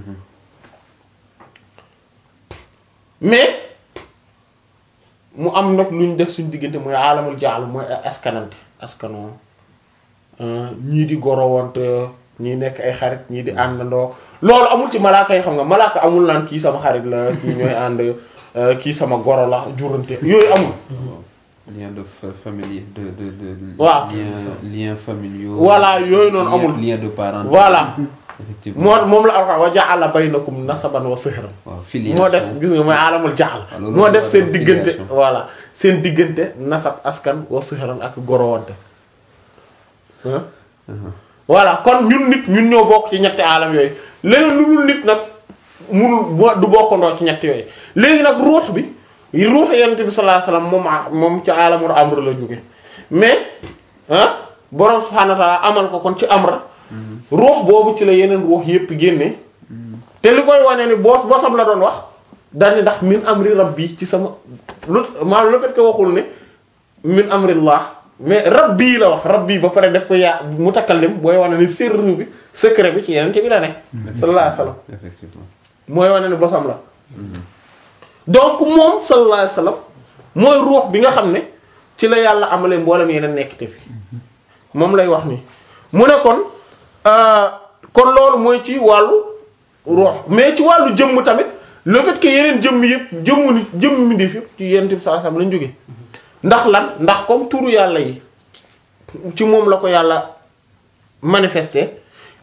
mais mu am nag lu ñu def suñu diggante mooy aalamul jaal mooy askanante askanoo ñii di gorowante ñii nekk ay xarit ñii di àndandoo loolu amul ci malaaka yi xam nga malaaka amul naan kii sama xarit la kii ñooy ànd kii sama goro la jurante yooyu amul lien de fa- famille de de de. Waaw. lien lien familiaux. Voilà, yooyu noonu lien- amul. lien de parenté. voilà effectivement moo moom la alxuraan wa ja'ala baynakum nasaban wa sihran waaw filiation moo def gis nga mooy aalamul jaxal waaw loolu moo la def war a seen def diggante filiation. voilà seen diggante nasab askan wa sihran ak gorowante ah voilà kon ñun nit ñun ñoo bokk ci ñetti aalam yooyu leneen lu dul nit nag munul bo- du bokkandoo ci ñetti yooyu léegi nag ruux bi ruux yonent bi sallallahu alayhi wasallam moom a- moom ci aalamul amr la jóge mais ah borom subhaanahu wa ta'ala amal ko kon ci amra ruux boobu ci la yeneen ruux yépp génne te li koy wane ni boos bosam la doon wax daal ndax min amri rabbi ci sama lu maanaam le fait que waxul ne min amrillah mais rabbi la wax rabbi ba pare def ko yaa mutakallim booy wane ni sirru bi secret bi ci yeneen bi la ne sallallahu alayhi wasallam effectivement mooy wane ni bosam la donc moom sallallahu alayhi wasallam mooy ruux bi nga xam ne ci la yàlla amalee mboolem yeneen nekk te fi moom lay wax nii mu ne kon euh, kon loolu mooy ci wàllu ruux mais ci wàllu jëmm tamit le fait que yeneen jëmm yëpp jëmmu nit jëmm mi def yëpp ci yeneen bi sallallahu alayhi wasallam lañ jógee ndax lan ndax comme turu yàlla yi ci moom la ko yàlla manifesté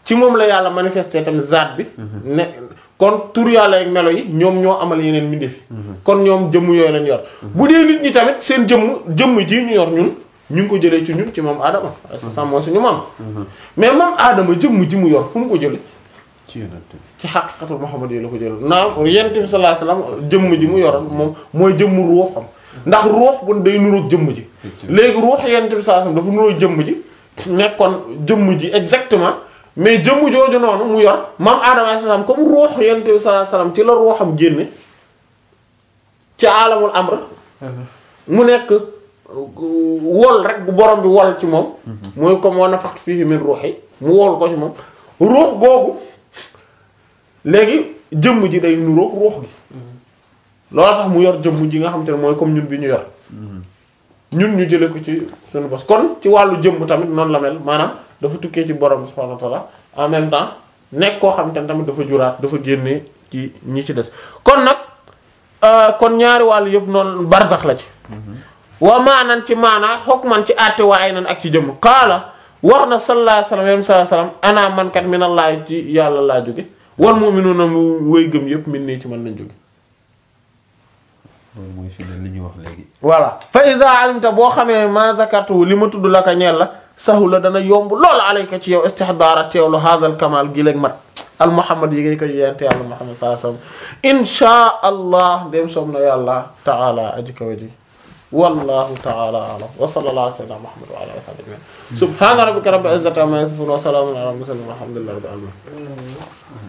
ci moom la yàlla manifesté tamit zaat bi ne kon tur yàlla ak melo yi ñoom ñoo amal yeneen mbindeef yi kon ñoom jëmm yooyu lañ yor bu dee nit ñi tamit seen jëmm jëmm ji ñu yor ñun ñu ngi ko jëlee ci ñun ci moom Adama sa sam mooy suñu maam mais moom Adama jëmm ji mu yor fu mu ko jële ci yonent bi ci xaqiqatul Muhammad yi la ko jël naam yonent bi sallallahu alayhi wasallam jëmm ji mu yoroon moom mooy jëmm ruuxam ndax ruux bu day nuroog jëmm ji léegi ruux yonent bi sallallahu alayhi wasallam dafa nuroog jëmm ji nekkoon jëmm ji exactement mais jëmm jooju noonu mu yor maam Adama alayhi salaam comme ruux yonent bi sallallahu alayhi wasallam ci la ruuxam génne ci alamul amr mu nekk wol rek bu borom bi wol ci moom mooy comme wa nafaxtu fiihi min ruuhi mu wol ko ci moom ruux googu léegi jëmm ji day nuroog ruux gi loolu tax mu yor jëmm ji nga xam te ne mooy comme ñun bi ñu yor ñun ñu jële ko ci suñu bos kon ci wàllu jëmm tamit noonu la mel maanaam dafa tukkee ci borom bi subhanahu wa ta'ala en même temps nekk koo xam te ne tamit dafa juraat dafa génne ci ñi ci des kon nag euh, kon ñaari wàllu yëpp noonu barzax la ci wa maanan ci maanaa hukman ci àtte wa aynan ak ci jëmm qaala wax na sallallahu alayhi wasallam yam sallallahu alayhi wasallam ana man kat minallahi ci yàlla laa jóge wal mu'minuna mu wéy gëm yëpp min nii ci man lañ jóge loolu mooy fi ne li ñu wax léegi voilà fa iza alimta boo xamee ma zakartu li ma tudd la ka ñeel la sahu la dana yomb lool alayka ci yow istihdaara teewlu hadal kamal gi léeg mat al muhammad yi ngay ko yente yàlla muhammad sallallahu alayhi wasallam insha allah dem soob na yàlla taala aji kawa ji wallahu taala alam wa sallallahu ala sayyidina muhammad wa ala alihi wa sahbihi ajma'in subhana rabbika rabbil izzati amma yasifun wa salamun ala al mursalin walhamdulillahi rabbil alamin